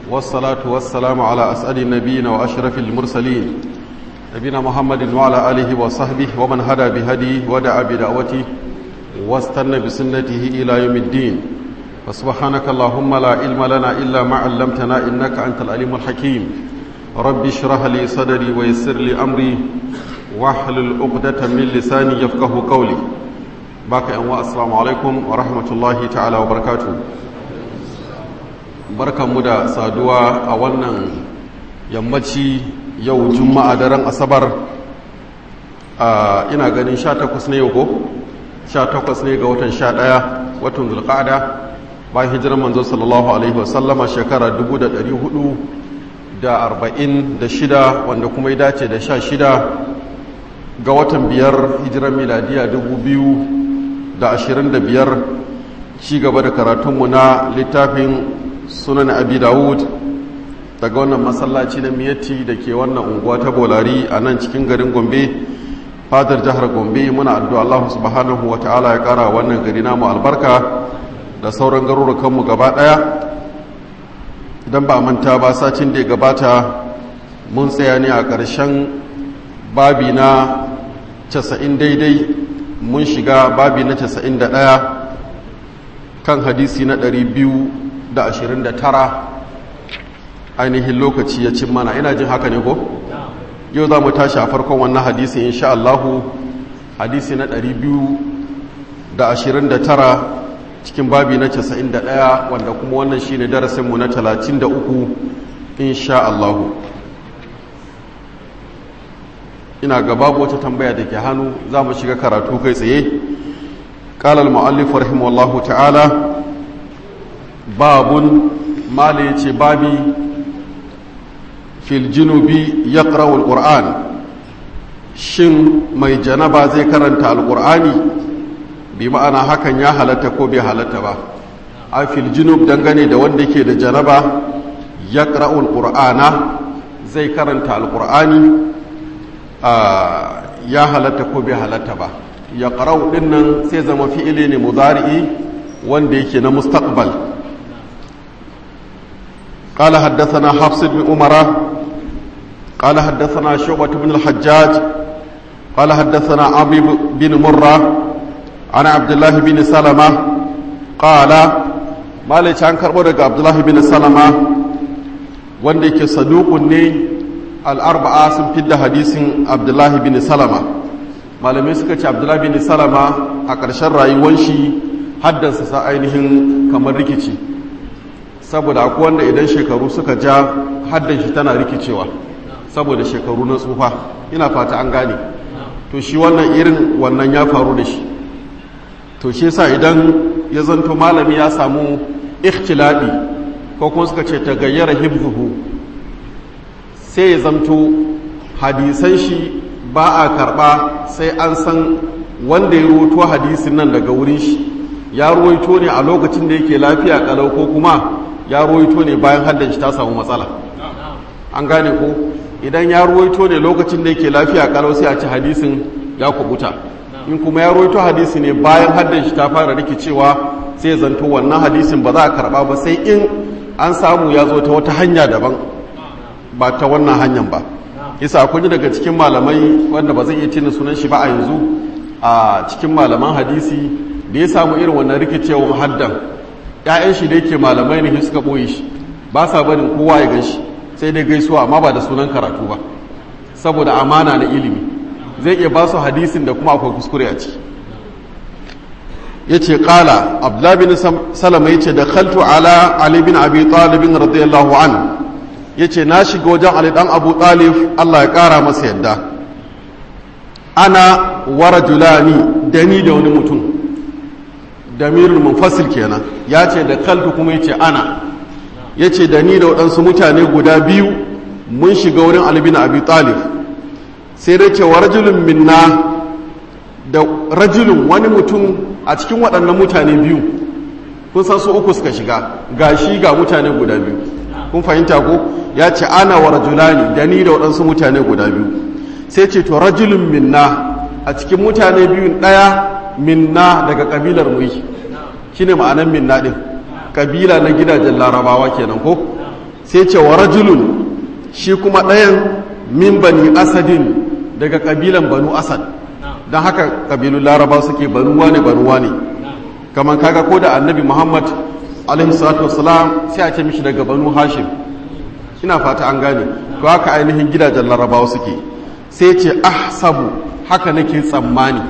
والصلاة والسلام على أسأل النبيين وأشرف المرسلين نبينا محمد وعلى آله وصحبه ومن هدى بهديه ودعا بدعوته واستنى بسنته إلى يوم الدين فسبحانك اللهم لا علم لنا إلا ما علمتنا إنك أنت العليم الحكيم رب اشرح لي صدري ويسر لي أمري واحلل عقدة من لساني يفقه قولي باقي أنواع السلام عليكم ورحمة الله تعالى وبركاته بركة مدى سادوا أولا يمتي yau juma'a daren asabar ina ganin 18 ne yau ko 18 ne ga watan 11 watan zulqa'ada bayan hijirar manzo sallallahu alaihi wasallama shekara 446 wanda kuma ya dace da 16 ga watan biyar hijirar miladiya 2025 ci gaba da karatunmu na littafin sunan abi dawud daga wannan masallaci na miyatti da ke wannan unguwa ta bolari a nan cikin garin gombe fadar jihar gombe muna addu'a Allah subhanahu wa ta'ala ya kara wannan gari namu albarka da sauran garurukanmu gaba daya idan ba manta ba sacin da ya gabata mun tsaya ne a ƙarshen babi na 90 daidai mun shiga babi na 91 kan hadisi na 229 ainihin lokaci ya cin mana ina jin haka ne ko yau za mu tashi a farkon wannan hadisi insha Allahu hadisi na 229 cikin babi na 91 wanda kuma wannan shine darasinmu na 33 insha Allahu ina ga babu wata tambaya da ke hannu za mu shiga karatu kai tsaye قال المؤلف رحمه الله تعالى باب ما ليتي بابي fil junubi ya ƙarawar ƙur'an shin mai janaba zai karanta alƙur'ani bi ma'ana hakan ya halatta ko bai halatta ba a fil junub dangane da wanda ke da janaba ya ƙarawar ƙur'ana zai karanta alƙur'ani ya halatta ko bai halatta ba ya ƙarau ɗinnan sai zama fi'ili ne muzari'i wanda yake na mustaqbal قال حدثنا حفص بن عمر قال حدثنا شعبة بن الحجاج قال حدثنا أبي بن مرة عن عبد الله بن سلمة قال ما ليش عن كربونك عبد الله بن سلمة وندك صدوق ني الأربعة سنفد حديث عبد الله بن سلمة malamai suka ce abdullahi bin salama a ƙarshen rayuwar shi haddasa sa ainihin kamar rikici saboda akwai wanda idan shekaru suka ja haddan shi tana rikicewa saboda shekaru na tsufa ina fata an gane to shi wannan irin wannan ya faru da shi to shi sa idan ya zanto malami ya samu ikhtiladi ko kuma suka ce ta gayyara hibzuhu sai ya zanto hadisan shi ba a karba sai an san wanda ya ruwaito hadisin nan daga wurin shi ya ruwaito ne a lokacin da yake lafiya kalau ko kuma ya ruwaito ne bayan haddan shi ta samu matsala an gane ko idan ya ruwaito ne lokacin da yake lafiya kalau sai a ci hadisin ya kubuta in kuma ya ruwaito hadisi ne bayan haddan shi ta fara rikicewa sai zanto wannan hadisin ba za a karba ba sai in an samu ya zo ta wata hanya daban ba ta wannan hanyar ba yasa akwai daga cikin malamai wanda ba zai iya tina sunan shi ba a yanzu a cikin malaman hadisi da ya samu irin wannan rikicewar haddan ‘ya'yan shi da yake malamai ne suka ɓoye shi ba sa barin kowa ya gan shi sai dai gaisuwa amma ba da sunan karatu ba saboda amana na ilimi zai iya ba su hadisin da kuma akwai kuskure a ciki ya ce ƙala abdullabin salama ya ce da khaltu ala ali bin abi talibin radiyallahu an ya ce na shiga wajen ali dan abu talib allah ya ƙara masa yadda ana wara julani da ni da wani mutum damirul munfasil kenan ya ce da khaltu kuma ya ce ana ya ce da ni da waɗansu mutane guda biyu mun shiga wurin albin abi talib sai dai ce wa rajulun minna da rajulun wani mutum a cikin waɗannan mutane biyu kun san su uku suka shiga ga shi ga mutane guda biyu kun fahimta ko ya ce ana wa rajulani da ni da waɗansu mutane guda biyu sai ce to rajulun minna a cikin mutane biyun ɗaya minna daga ƙabilar mu shine ma'anan minna ɗin kabila na gidajen larabawa kenan ko sai ce wa rajulun shi kuma ɗayan min bani asadin daga ƙabilan banu asad don haka ƙabilun laraba suke banuwa ne banuwa ne kamar kaga ko da annabi muhammad alaihi salatu wasalam sai a ce mishi daga banu hashim ina fata an gane to haka ainihin gidajen larabawa suke sai ce ahsabu haka nake tsammani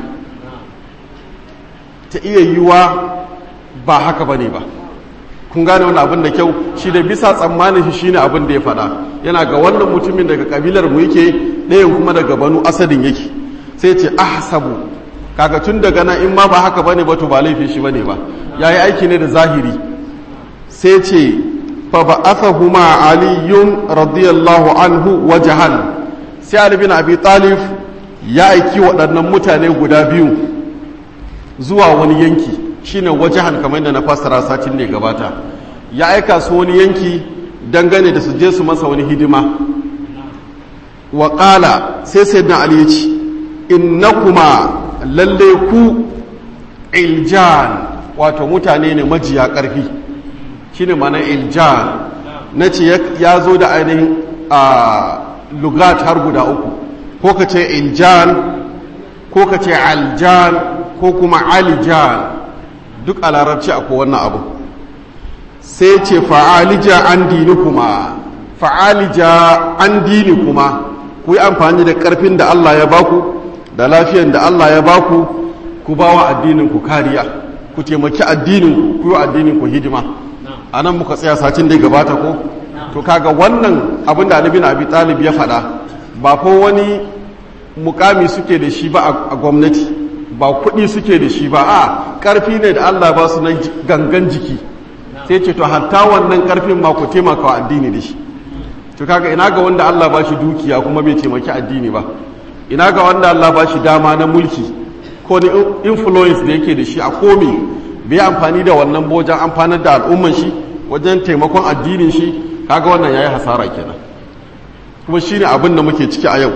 ta iya yiwa ba haka bane ba kun gane wani abin da kyau shi da bisa tsammanin shi shine abin da ya faɗa yana ga wannan mutumin daga kabilar mu yake ɗayan kuma daga banu asadin yake sai ce ahsabu kaga tun daga nan in ma ba haka bane ba to ba laifi shi bane ba yayi aiki ne da zahiri sai ce fa ba'athahuma aliyun radiyallahu anhu wajhan sai ali bin abi talib ya aiki waɗannan mutane guda biyu zuwa wani yanki shine wajahan kamar da na fassara satin ne gabata ya aika su wani yanki dangane da su je su masa wani hidima wa ƙala sai sai na ali ya ce innakuma lalle ku iljan wato mutane ne majiya ƙarfi shine mana iljan na ce ya zo da ainihin a lugat har guda uku ko ka ce iljan ko ka ce aljan ko kuma alijan duk a larabci a wannan abu sai ce fa'alija an dini kuma fa'alija an dini kuma ku yi amfani da ƙarfin da Allah ya baku da lafiyan da Allah ya baku ku ba wa addininku kariya ku taimaki addininku ku yi addininku hidima a nan muka tsaya sacin da ya gabata ko to kaga wannan abin da alibin abi talib ya faɗa ba fa wani mukami suke da shi ba a gwamnati ba kuɗi suke da shi ba a ƙarfi ne da Allah ba su na gangan jiki sai ce to hatta wannan ƙarfin ma ku taimaka wa addini da shi to kaga ina ga wanda Allah ba shi dukiya kuma bai taimaki addini ba ina ga wanda Allah ba shi dama na mulki ko ni influence da yake da shi a komi bai amfani da wannan wajen amfanar da al'umman shi wajen taimakon addinin shi kaga wannan yayi hasara kenan kuma shine abin da muke ciki a yau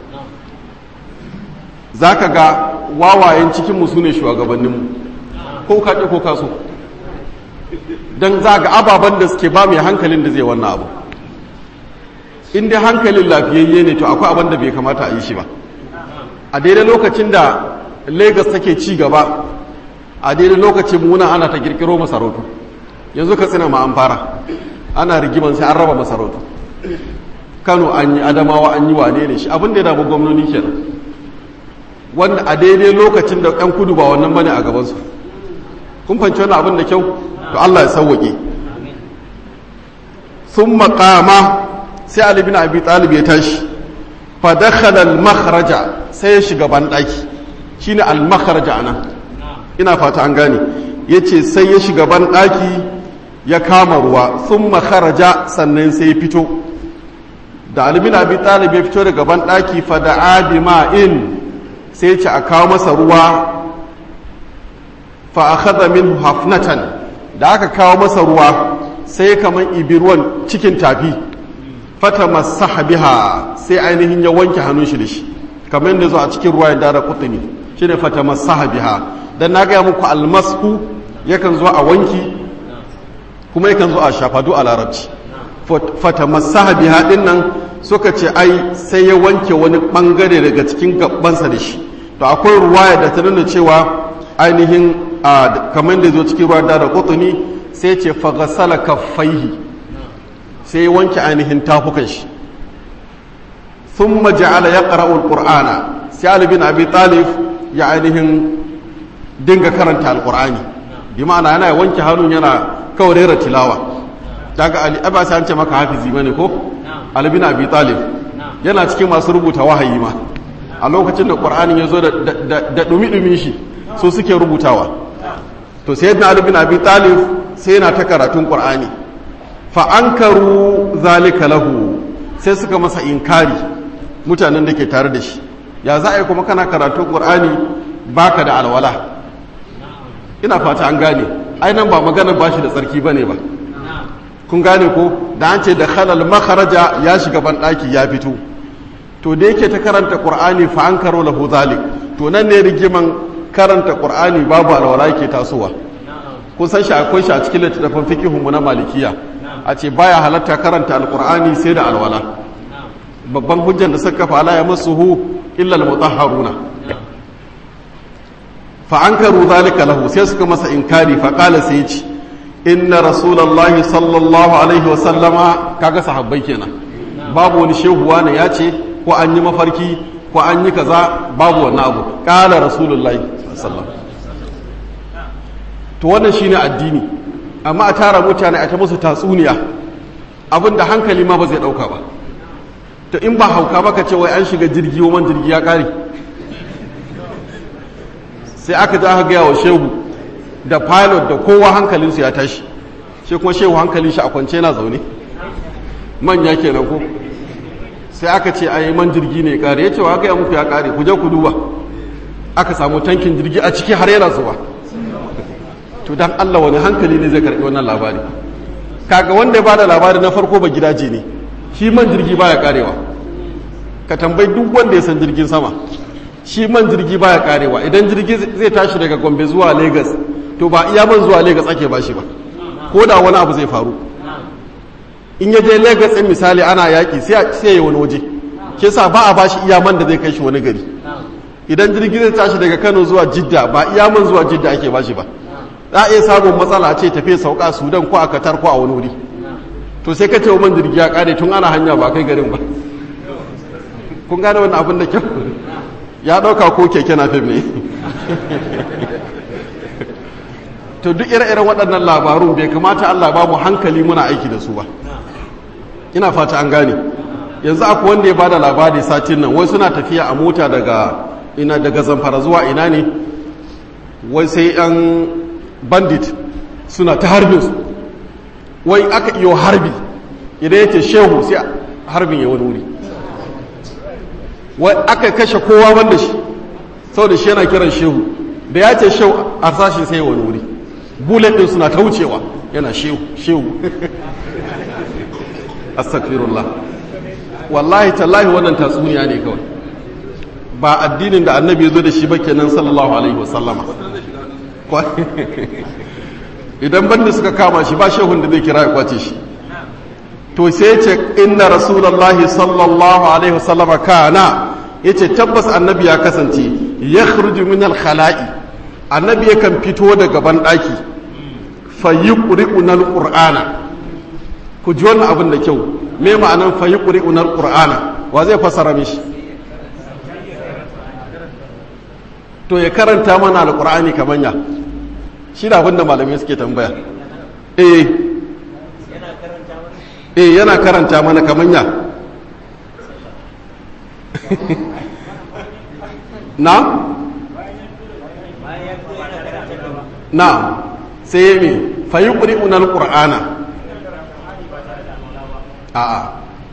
zaka ga wawayen cikinmu su ne shugabanninmu ko kaɗe ko kaso don za ga ababen da suke ba mai hankalin da zai wannan abu in dai hankalin lafiyayye ne to akwai abin da bai kamata a yi shi ba a daidai lokacin da lagos take ci gaba a daidai lokacin muna ana ta kirkiro masarautu yanzu ka tsina ma an fara ana rigiman sai an raba masarautu kano an yi adamawa an yi wane ne shi abin da ya damu gwamnoni kenan wanda a daidai lokacin da 'yan kudu ba wannan bane a gabansu kun fanci wani abin da kyau to Allah ya sauwaƙe sun makama sai Ali bin Abi Talib ya tashi fa dakhala al-makhraja sai ya shiga banɗaki shine al-makhraja anan ina fata an gane yace sai ya shiga banɗaki ya kama ruwa sun makharaja sannan sai ya fito da Ali bin Abi Talib ya fito daga banɗaki fa da'a bima'in sai ce a kawo masa ruwa fa akhadha minhu hafnatan da aka kawo masa ruwa sai kaman ibi ruwan cikin tafi fata masaha biha sai ainihin ya wanke hannun shi da shi kamar yadda zo a cikin ruwa yadda da kutumi shine fata masaha biha dan na gaya muku almasku yakan zo a wanki kuma yakan zo a shafadu a larabci fata masaha biha din nan suka ce ai sai ya wanke wani bangare daga cikin gabansa da shi to akwai ruwaya da ta nuna cewa ainihin kamar da zo cikin ruwa da kutuni sai ce fagasala kaffaihi sai ya wanke ainihin tafukan shi sun maja'ala ya ƙara'ul ƙur'ana sai alibin abi talif ya ainihin dinga karanta alƙur'ani bi ma'ana yana wanke hannun yana kawai rera tilawa daga ali aba sai an ce maka hafizi bane ko alibin abi talif yana cikin masu rubuta wahayi ma a lokacin da ƙur'anin ya zo da ɗumi-ɗumin shi so suke rubutawa to sai yadda alibin abi talif sai yana ta karatun ƙur'ani fa'ankaru zalika lahu sai suka masa inkari mutanen da ke tare da shi ya za a yi kuma kana karatun ƙur'ani baka da alwala ina fata an gane ainihin ba maganar ba shi da tsarki ba ne ba kun gane ko da an ce da halal makaraja ya shiga banɗaki ya fito to da yake ta karanta ƙur'ani fa an karo lahu zalik to nan ne rigiman karanta ƙur'ani babu alwala yake tasowa kun san shi akwai shi a cikin littattafan fikihun mu na malikiya a ce baya halatta karanta alkur'ani sai da alwala babban hujjan da suka fala ya masuhu illa almutahharuna fa ankaru zalika lahu sai suka masa inkari fa qala sai ci inna rasulullahi sallallahu alaihi wa sallama kaga sahabbai kenan babu wani shehuwa ne ya ce ko an yi mafarki ko an yi kaza babu wannan abu qala rasulullahi sallallahu to wannan shine addini amma a tara mutane a ta musu tatsuniya abinda hankali ma ba zai dauka ba to in ba hauka baka ce wai an shiga jirgi man jirgi ya kare sai aka ji aka gaya wa shehu da pilot da kowa hankalinsu ya tashi shi kuma shehu hankalin shi a kwance na zaune manya kenan ko sai aka ce ai man jirgi ne kare ya ce wa gaya muku ya kare ku je ku duba aka samu tankin jirgi a ciki har yana zuba to dan Allah wani hankali ne zai karbi wannan labari kaga wanda ya bada labari na farko ba gidaje ne shi man jirgi baya karewa ka tambayi duk wanda ya san jirgin sama shi man jirgi baya karewa idan jirgi zai tashi daga Gombe zuwa Lagos to ba iya man zuwa Lagos ake bashi ba ko da wani abu zai faru in ya je Lagos din misali ana yaki sai sai ya wani waje ke sa ba a bashi iya man da zai kai shi wani gari idan jirgi zai tashi daga Kano zuwa Jidda ba iya man zuwa Jidda ake bashi ba za a iya samun matsala ce tafiya sauka sudan ko a katar ko a wani wuri to sai ka ce man jirgi ya kare tun ana hanya ba kai garin ba kun gane wannan abin da kyau ya dauka ko keke na fim ne to duk ire-iren waɗannan labarun bai kamata Allah ba mu hankali muna aiki da su ba ina fata an gane yanzu akwai wanda ya bada labari satin nan wai suna tafiya a mota daga ina daga zamfara zuwa ina ne wai sai yan bandit suna ta harbin su wai aka iyo harbi idan yake shehu sai harbin ya wani wuri wai aka kashe kowa wanda shi sau da shi yana kiran shehu da ya ce shehu a sashi sai wani wuri bullet din suna ta wucewa yana shehu shehu astagfirullah wallahi tallahi wannan tatsuniya ne kawai ba addinin da annabi ya zo da shi ba kenan sallallahu alaihi wasallama idan banda suka kama shi ba shehun da zai kira ya kwace shi to sai ce inna rasulullahi sallallahu alaihi wasallama kana yace tabbas annabi ya kasance ya khruju min al-khala'i annabi yakan fito daga ban daki fa yuqri'una al-qur'ana ku ji wannan abin da kyau me ma'anan fa yuqri'una al-qur'ana wa zai fasara mishi to ya karanta mana al-qur'ani kamanya shi da abinda malamai suke tambaya eh eh yana karanta mana kamanya na na sai ya mi fayi ƙuri'unar ƙur'ana a'a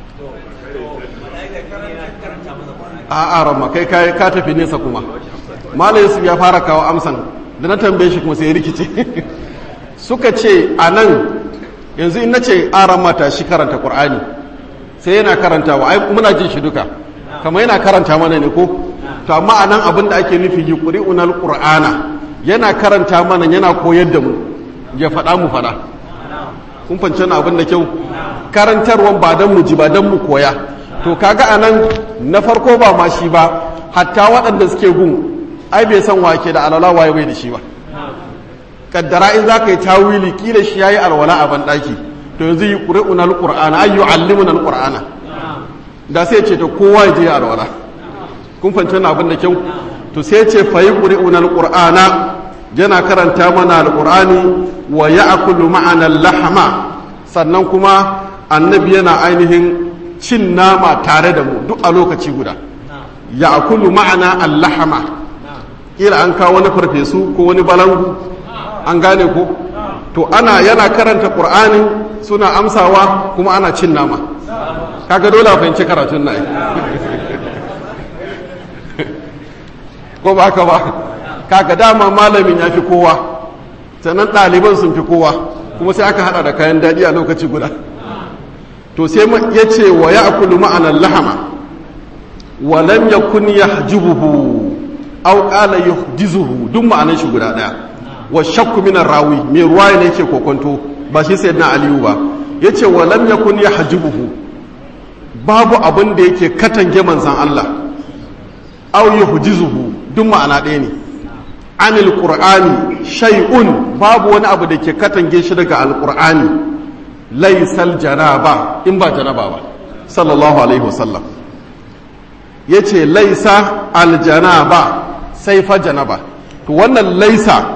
a'a ramma kai ka tafi nesa kuma malam su ya fara kawo amsan da na tambaye shi kuma sai rikice suka ce a nan yanzu in na ce aran mata shi karanta ƙur'ani sai yana karanta wa ai muna jin shi duka kamar yana karanta mana ne ko to amma a nan abin da ake nufi yi ƙuri'unar ƙur'ana yana karanta mana yana koyar da mu ya faɗa mu faɗa kun fance na abin da kyau karantarwan ba don mu ji ba don mu koya to kaga a nan na farko ba ma shi ba hatta waɗanda suke gun ai bai san wake da alwala waye bai da shi ba kaddara in zaka yi tawili kila shi yayi alwala a ban daki to yanzu yi qur'ana alqur'ana ay yu'allimuna alqur'ana da sai ce to kowa ya je alwala kun fahimci wannan abin da kyau to sai ce fa yuqri'una alqur'ana yana karanta mana alqur'ani wa ya'kulu ma'ana al-lahma sannan kuma annabi yana ainihin cin nama tare da mu duk a lokaci guda ya'kulu ma'ana al-lahma kila an kawo wani farfesu ko wani balangu an gane ko to ana yana karanta qur'ani suna amsawa kuma ana cin nama kaga dole a fahimci karatun na ko ba haka ba kaga dama malamin ya fi kowa sannan ɗaliban sun fi kowa kuma sai aka hada da kayan daɗi a lokaci guda to sai ya ce wa ya akulu ma'anar lahama wa lam yakun yahjubuhu aw qala yuhdizuhu duk ma'anar shi guda daya wa shakku min rawi mai ruwaya ne yake kokonto ba shi sayyidina aliyu ba yace wa lam yakun yahjubuhu babu abin da yake katange manzan Allah aw yuhjizuhu duk ma'ana ɗaya ne anil qur'ani shay'un babu wani abu da ke katange shi daga alqur'ani laysal janaba in ba janaba ba sallallahu alaihi wasallam yace laisa aljanaba sai fa janaba to wannan laisa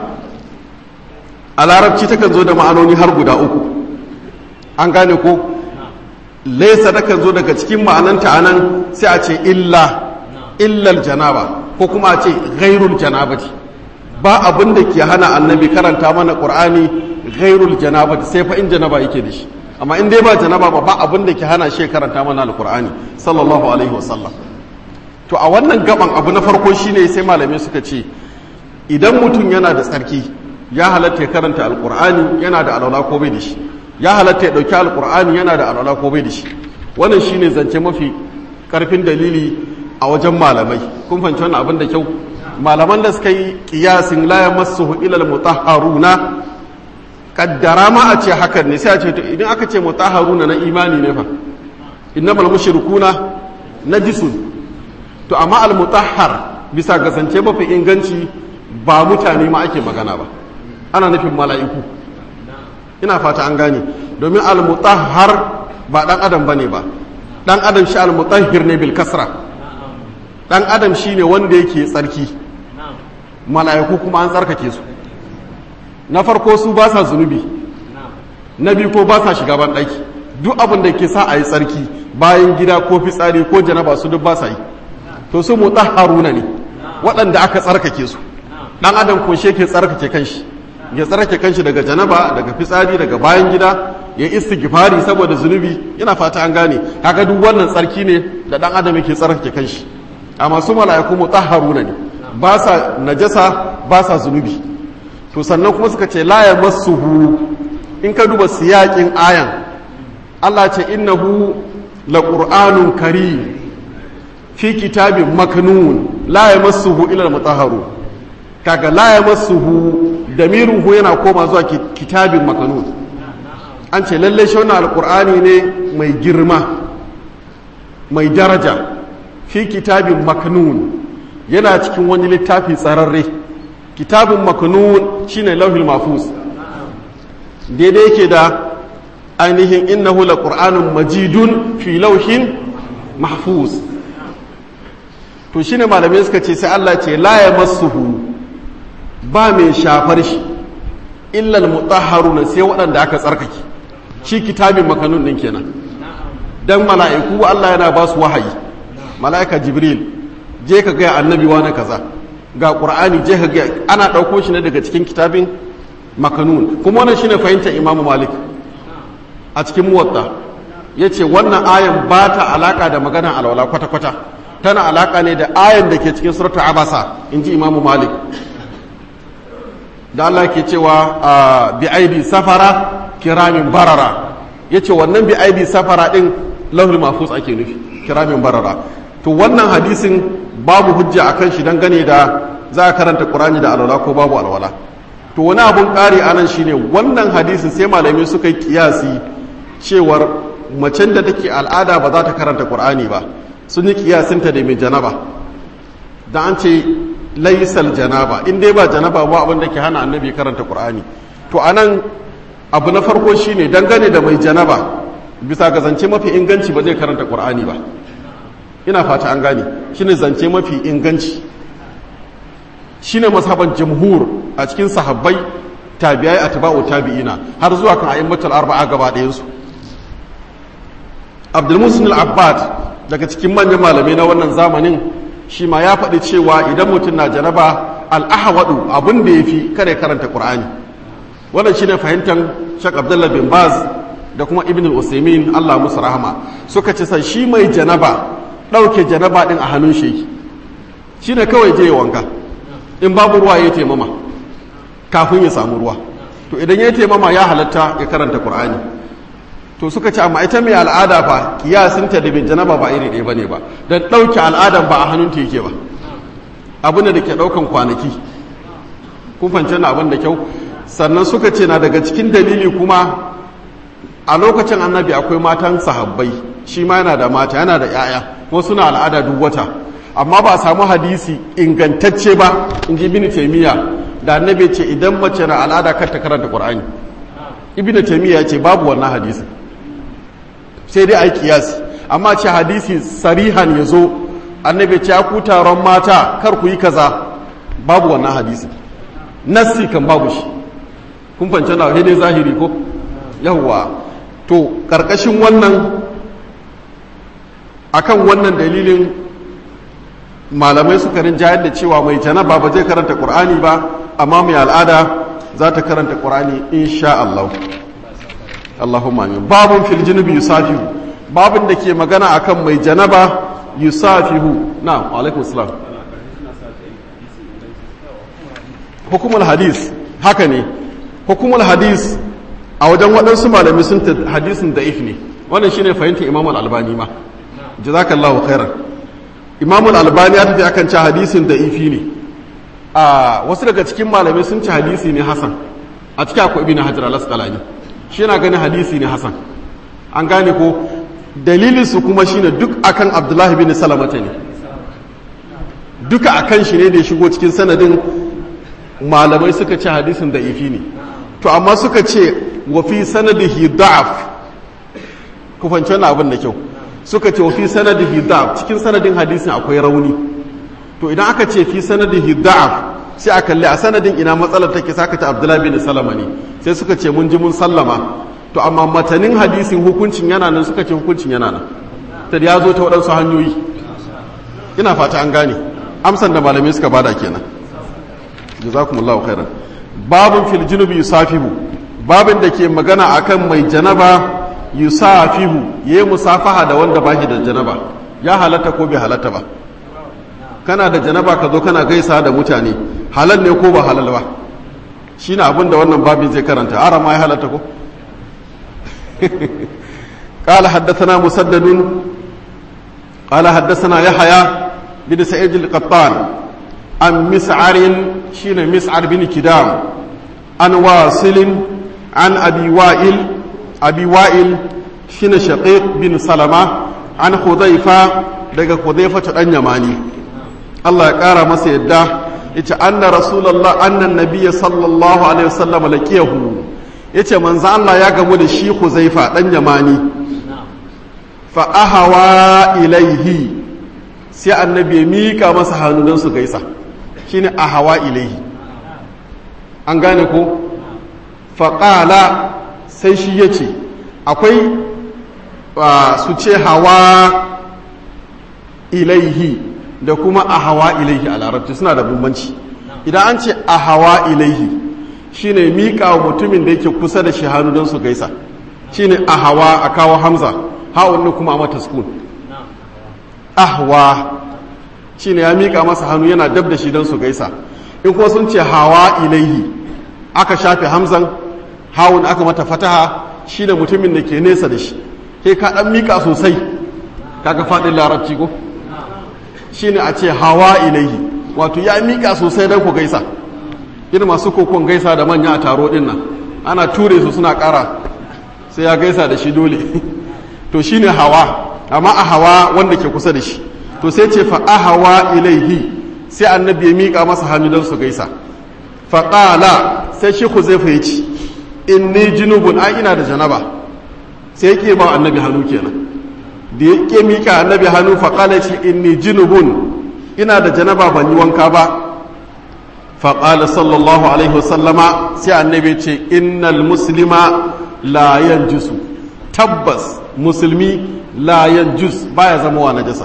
a larabci takan zo da ma'anoni har guda uku an gane ko laisa takan zo daga cikin ma'ananta anan sai a ce illa illal janaba ko kuma a ce ghairul janabati ba abin da ke hana annabi karanta mana qur'ani ghairul janabati sai fa in janaba yake da shi amma in dai ba janaba ba ba abin da ke hana shi karanta mana alqur'ani sallallahu alaihi wasallam to a wannan gaban abu na farko shine sai malamai suka ce idan mutum yana da tsarki ya halatta ya karanta alqur'ani yana da alwala ko bai da shi ya halatta ya dauki alqur'ani yana da alwala ko bai da shi wannan shine zance mafi karfin dalili a wajen malamai kun fahimci wannan abin da kyau malaman da suka yi kiyasin la yamassuhu ila almutahharuna kaddara ma a ce hakan ne sai a ce to idan aka ce mutahharuna na imani ne fa innamal mushrikuna najisun to amma almutahhar bisa ga zance mafi inganci ba mutane ma ake magana ba ana nufin mala'iku ina fata an gane domin almutahhar ba dan adam bane ba dan adam shi almutahhir ne bil kasra dan adam shine wanda yake tsarki mala'iku kuma an tsarkake su na farko su ba sa zunubi na biyu ko ba sa shiga ban ɗaki duk abin da ke sa a yi tsarki bayan gida ko fitsari ko janaba su duk ba sa yi to su haruna ne waɗanda aka tsarkake su ɗan adam ko shi ke tsarkake kanshi ya tsarkake kanshi daga janaba daga fitsari daga bayan gida ya istighfari saboda zunubi yana fata an gane haka duk wannan tsarki ne da ɗan adam yake tsarkake kanshi amma su mala'iku mutahharuna ne ba sa najasa ba sa zunubi to sannan kuma suka ce la yamassuhu in ka duba siyakin ayan Allah ce innahu laqur'anun karim fi kitabin maknun la yamassuhu illa al-mutahharu kaga la yamassuhu damiruhu yana koma zuwa kitabin maknun an ce lalle shi wannan alqur'ani ne mai girma mai daraja fi kitabin maknun yana cikin wani littafi tsararre kitabin maknun shine lauhil mahfuz daidai yake da ainihin innahu laqur'anun majidun fi lauhin mahfuz to shine malamai suka ce sai Allah ce la yamassuhu ba mai shafar shi illa almutahharuna sai waɗanda aka tsarkake shi kitabin makanun din kenan dan mala'iku Allah yana ba su wahayi mala'ika jibril je ka ga annabi wani kaza ga qur'ani je ka ga ana ɗauko shi ne daga cikin kitabin makanun kuma wannan shine fahimtar imamu malik a cikin muwatta yace wannan ayan ba ta alaka da maganar alwala kwata-kwata tana alaka ne da ayan da ke cikin suratul abasa inji imamu malik da Allah ke cewa bi aidi safara kiramin barara yace wannan bi aidi safara din lahul mahfuz ake nufi kiramin barara to wannan hadisin babu hujja akan shi dangane da za a karanta qur'ani da alwala ko babu alwala to wani abun ƙari anan shine wannan hadisin sai malamai suka yi kiyasi cewar macen da take al'ada ba za ta karanta qur'ani ba sun yi kiyasinta da mai janaba da an ce laisal janaba in dai ba janaba ba abin da ke hana annabi karanta qur'ani to anan abu na farko shine dangane da mai janaba bisa ga zance mafi inganci ba zai karanta qur'ani ba ina fata an gane shine zance mafi inganci shine masaban jamhur a cikin sahabbai tabi'ai atba'u tabi'ina har zuwa kan a'immatul arba'a gaba ɗayan su Abdul Musin al-Abbad daga cikin manyan malamai na wannan zamanin shi ma ya faɗi cewa idan mutum na janaba al-ahwadu abin da yafi kare karanta Qur'ani wannan shine fahimtar Sheikh Abdullah bin Baz da kuma Ibn al-Usaymin Allah musu rahama suka ce sai shi mai janaba ɗauke janaba din a hannun shi shine kawai je wanka in babu ruwa ya taimama kafin ya samu ruwa to idan ya taimama ya halatta ya karanta qur'ani to suka ce amma ita mai al'ada fa kiyasinta da bin janaba ba iri ɗaya bane ba dan ɗauke al'adan ba a hannunta yake ba abu ne da ke ɗaukan kwanaki kun fahimci na abin da kyau sannan suka ce na daga cikin dalili kuma a lokacin annabi akwai matan sahabbai shi ma yana da mata yana da 'ya'ya kuma suna al'ada duk wata amma ba a samu hadisi ingantacce ba in ji ibn taymiya da annabi ce idan mace na al'ada kar ta karanta qur'ani ibn taymiya ce babu wannan hadisi sai dai ai kiyasi amma ce hadisi sarihan yazo annabi ce ku taron mata kar ku yi kaza babu wannan hadisi nassi kan babu shi kun fance na dai zahiri ko yawwa to karkashin wannan akan wannan dalilin malamai suka rinjayar da cewa mai janaba ba zai karanta qur'ani ba amma mai al'ada za ta karanta qur'ani insha Allah Allahumma amin babun fil junubi yusafihu babun da ke magana akan mai janaba yusafihu na alaikum salam hukumul hadis haka ne hukumul hadis a wajen waɗansu malami sun ta hadisin da'if ne wannan shine fahimtar imam al-albani ma jazakallahu khairan imam al-albani ya tafi akan ci hadisin da'ifi ne a wasu daga cikin malamai sun ci hadisi ne hasan a cikin akwai ibn hajar al-asqalani shi yana ganin hadisi ne hasan an gane ko dalilin su kuma shine duk akan abdullahi bin salamata ne duka akan shi ne da ya shigo cikin sanadin malamai suka ce hadisin da'ifi ne to amma suka ce wa fi sanadihi da'af ku fahimci wannan abin da kyau suka ce wa fi sanadihi da'af cikin sanadin hadisin akwai rauni to idan aka ce fi sanadihi da'af sai a kalli a sanadin ina matsalar take saka ta abdullahi bin salama ne sai suka ce mun ji mun sallama to amma matanin hadisin hukuncin yana nan suka ce hukuncin yana nan ta ya zo ta waɗansu hanyoyi ina fata an gane amsan da malamai suka bada kenan jazakumullahu khairan babun fil junubi yusafihu babin da ke magana akan mai janaba yusafihu yayi musafaha da wanda ba shi da janaba ya halatta ko bai halatta ba kana da janaba ka zo kana gaisa da mutane halal ne ko ba halal ba shine abin da wannan babin zai karanta ara ma ya halatta ko قال حدثنا مسدد قال حدثنا يحيى بن سعيد القطان عن مسعر شين مسعر بن كدام عن واصل عن أبي وائل أبي وائل شين شقيق بن سلمة عن خذيفة daga Hudhaifa dan Yamani Allah ya kara masa yadda yace anna rasulullah anna nabiyyi sallallahu alaihi wasallam laqiyahu yace manzo Allah ya gamu da shi Huzaifa dan Yamani fa ahawa ilaihi sai annabi ya mika masa hannu don su gaisa shine ahawa ilaihi an gane ko faƙala sai shi ya ce akwai su ce hawa ilaihi da kuma ahawa ilaihi a larabci suna da bambanci idan an ce ahawa ilaihi shine miƙa wa mutumin da yake kusa da shi hannu don su gaisa shine ahawa a kawo hamza ha'un kuma a mata sukun ahwa shine ya miƙa masa hannu yana dab da shi don su gaisa in kuma sun ce hawa ilaihi aka shafe hamzan hawun aka mata fataha shi da mutumin da ke nesa da shi ke ka ɗan miƙa sosai kaga faɗin larabci ko shi ne a ce hawa ilaihi wato ya miƙa sosai don ku gaisa irin masu kokon gaisa da manya a taro ɗin nan ana ture su suna ƙara sai ya gaisa da shi dole to shi ne hawa amma a hawa wanda ke kusa da shi to sai ce fa ahawa ilaihi sai annabi ya miƙa masa hannu don su gaisa faƙala sai shi huzaifa ya ci inni junubun ai ina da janaba sai ya ƙe ba annabi hannu kenan da ya ƙe miƙa annabi hannu faƙala ce inni junubun ina da janaba ban yi wanka ba faƙala sallallahu alaihi wasallama sai annabi ce innal muslima la yanjusu tabbas musulmi la yanjus baya zama wa najasa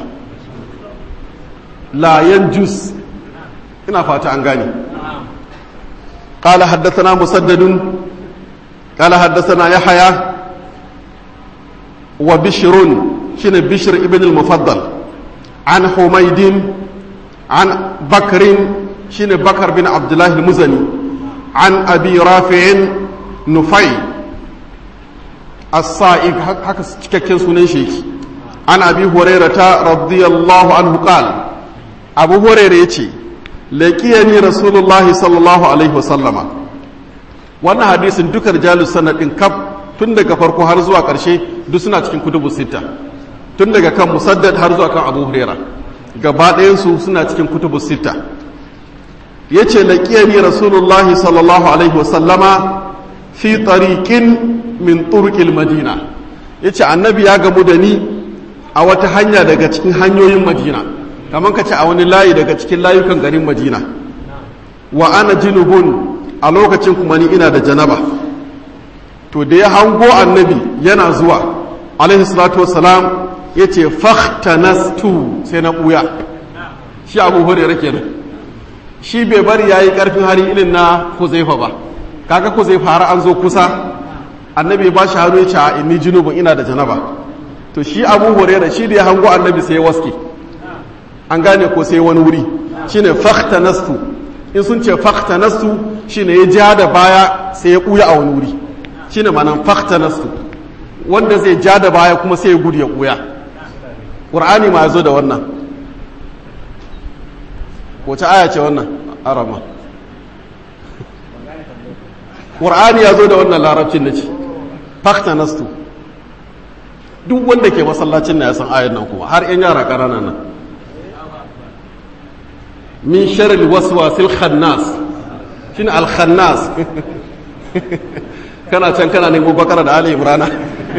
la yanjus ina fata an gane قال حدثنا مسدد قال حدثنا يحيى وبشر شن بشر ابن المفضل عن حميد عن بكر شن بكر بن عبد الله المزني عن أبي رافع نفي الصائغ هكا cikakken sunan shi an abi hurairata radiyallahu anhu qal abu hurairah yace laƙiyani rasulullahi sallallahu alaihi wasallama wannan hadisin duka rijalus sanadin kaf tun daga farko har zuwa ƙarshe duk suna cikin kutubu sita tun daga kan musaddad har zuwa kan abu huraira gaba ɗayansu suna cikin kutubu sita ya ce laƙiyani rasulullahi sallallahu alaihi wasallama fi tariqin min turqil madina ya ce annabi ya gamu da ni a wata hanya daga cikin hanyoyin madina kamar ka ce a wani layi daga cikin layukan garin madina wa ana jinubun a lokacin kuma ni ina da janaba to da ya hango annabi yana zuwa alaihi salatu wassalam ya ce fahtanastu sai na ɓuya shi abu hurera kenan shi bai bari ya yi ƙarfin hali irin na huzaifa ba kaga huzaifa har an zo kusa annabi ba shi hannu ya ce a inni junubun ina da janaba to shi abu hurera shi da ya hango annabi sai ya waske an gane ko sai wani wuri shine fahtanastu in sun ce fahtanastu shine ya ja da baya sai ya ɓuya a wani wuri shine ma'anan fahtanastu wanda zai ja da baya kuma sai ya gudu ya ɓuya ƙur'ani ma ya zo da wannan wace aya ce wannan arama ƙur'ani ya zo da wannan larabcin na ce fahtanastu duk wanda ke masallacin na ya san ayar nan kuma har 'yan yara ƙananan nan min sharil waswasil khannas shine al khannas kana can kana nemo bakara da ali imrana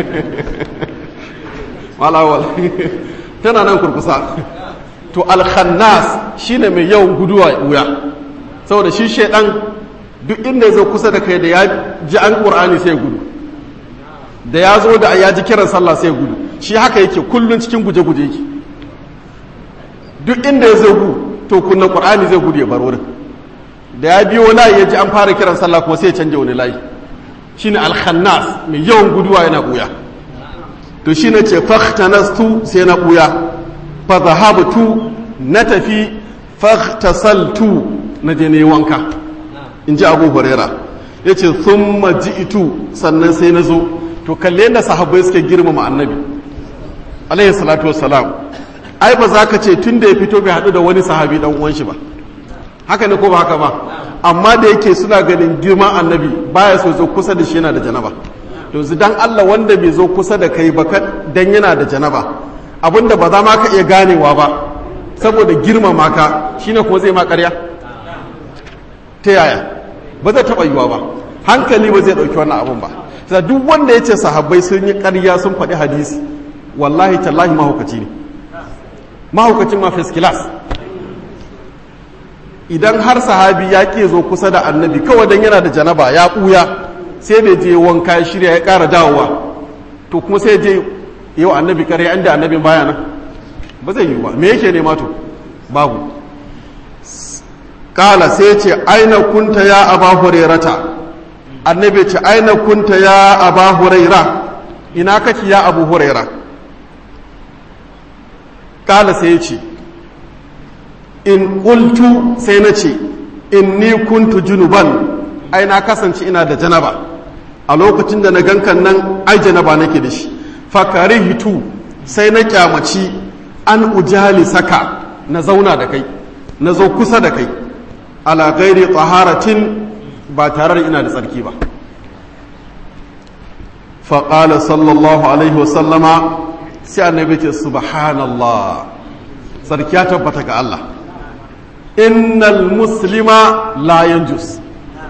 malawal tana nan kurkusa to al khannas shine mai yawan guduwa wuya saboda shi shedan duk inda ya zo kusa da kai da ya ji an qur'ani sai gudu da ya zo da ya ji kiran sallah sai gudu shi haka yake kullun cikin guje-guje yake duk inda ya zo gu to kunna qur'ani zai gudu ya bar wurin da ya biyo layi ya ji an fara kiran sallah kuma sai ya canja wani layi shine al-khannas mai yawan guduwa yana buya to shine ce fahtanastu sai na buya fa zahabtu na tafi fahtasaltu na je ne wanka in ji abu huraira yace thumma ji'tu sannan sai na zo to kalle yadda sahabbai suke girmama annabi alaihi salatu wassalam ai ba za ka ce tun da ya fito bai haɗu da wani sahabi dan uwan shi ba haka ne ko ba haka ba amma da yake suna ganin girman annabi baya so zo kusa da shi yana da janaba to dan Allah wanda bai zo kusa da kai ba dan yana da janaba abinda ba za ma ka iya ganewa ba saboda girmama ka shine kuma zai ma ƙarya ta yaya ba zai taɓa yiwa ba hankali ba zai ɗauki wannan abun ba sai duk wanda ya ce sahabbai sun yi ƙarya sun faɗi hadisi wallahi tallahi mahaukaci ne mahaukacin ma first class idan har sahabi ya ke zo kusa da annabi kawai dan yana da janaba ya ɓuya sai da je wanka ya shirya ya ƙara dawowa to kuma sai je yau annabi kare inda annabin baya nan ba zai yi ba me yake nema to babu kala sai ce aina kunta ya aba hurairata annabi ce aina kunta ya aba huraira ina kake ya abu huraira kala sai ya ce in ƙultu sai na ce in ni kuntu junuban ai na kasance ina da janaba a lokacin da na gankan nan ai janaba nake da shi fakari hitu sai na kyamaci an ujali saka na zauna da kai na zo kusa da kai ala gairi tsaharatin ba tare da ina da tsarki ba faƙala sallallahu alaihi wasallama sai annabi ce subhanallah sarki ya tabbata ga Allah innal muslima la yanjus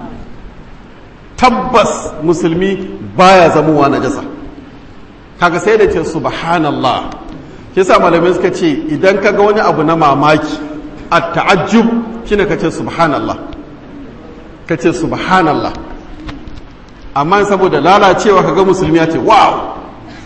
tabbas musulmi baya zamowa najasa kaga sai da ce subhanallah shi yasa malamai suka ce idan kaga wani abu na mamaki at ta'ajjub shine kace subhanallah kace subhanallah amma saboda lalacewa kaga musulmi ya ce wow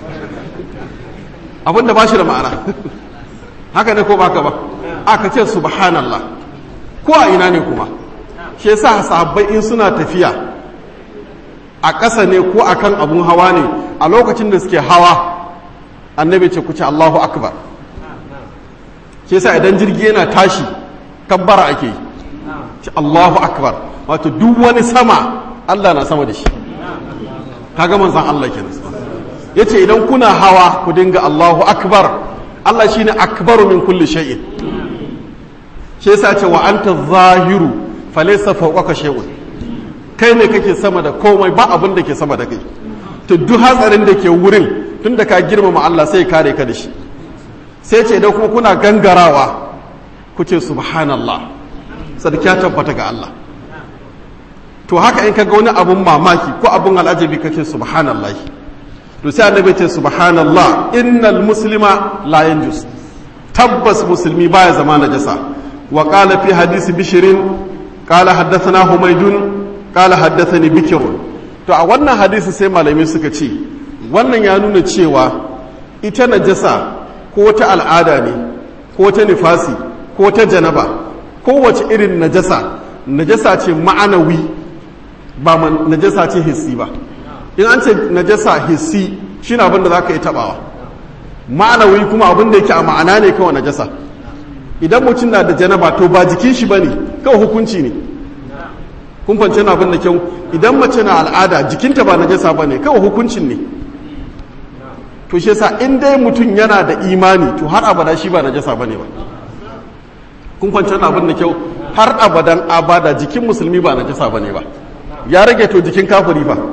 abinda ba shi da ma'ana haka ne ko baka ba aka ce subhanallah ko a ina ne kuma shi yasa sahabbai in suna tafiya a ƙasa ne ko akan abun hawa ne a lokacin da suke hawa annabi ce ku ce Allahu akbar shi yasa idan jirgi yana tashi kabbara ake yi ce Allahu akbar wato duk wani sama Allah na sama da shi kaga manzon Allah kenan yace idan kuna hawa ku dinga Allahu akbar Allah shine akbaru min kulli shay'in shi yasa ce wa anta zahiru falaysa fawqaka shay'un kai ne kake sama da komai ba abin da ke sama da kai to duk hatsarin da ke wurin tun da ka girmama Allah sai kare ka da shi sai ce idan kuma kuna gangarawa ku ce subhanallah sarki ya tabbata ga Allah to haka in ka ga wani abun mamaki ko abun al'ajabi ka ce subhanallah to sai annabi ce subhanallah innal muslima la yanjus tabbas musulmi baya zama najasa wa qala fi hadisi bishirin qala haddathana humaydun qala haddathani bikr to a wannan hadisi sai malamai suka ce wannan ya nuna cewa ita najasa ko ta al'ada ne ko ta nifasi ko ta janaba kowace irin najasa najasa ce ma'anawi ba najasa ce hissi ba in an ce najasa hissi shi na abin da za ka yi tabawa ma'anawi kuma abin da yake a ma'ana ne kawai najasa idan mutum na da janaba to ba jikin shi ba ne kawai hukunci ne kun fance na abin da kyau idan mace na al'ada jikinta ba najasa ba ne kawai hukuncin ne to shi yasa in dai mutum yana da imani to har abada shi ba najasa ba ne ba kun fance na abin da kyau har abadan abada jikin musulmi ba najasa ba ne ba ya rage to jikin kafiri fa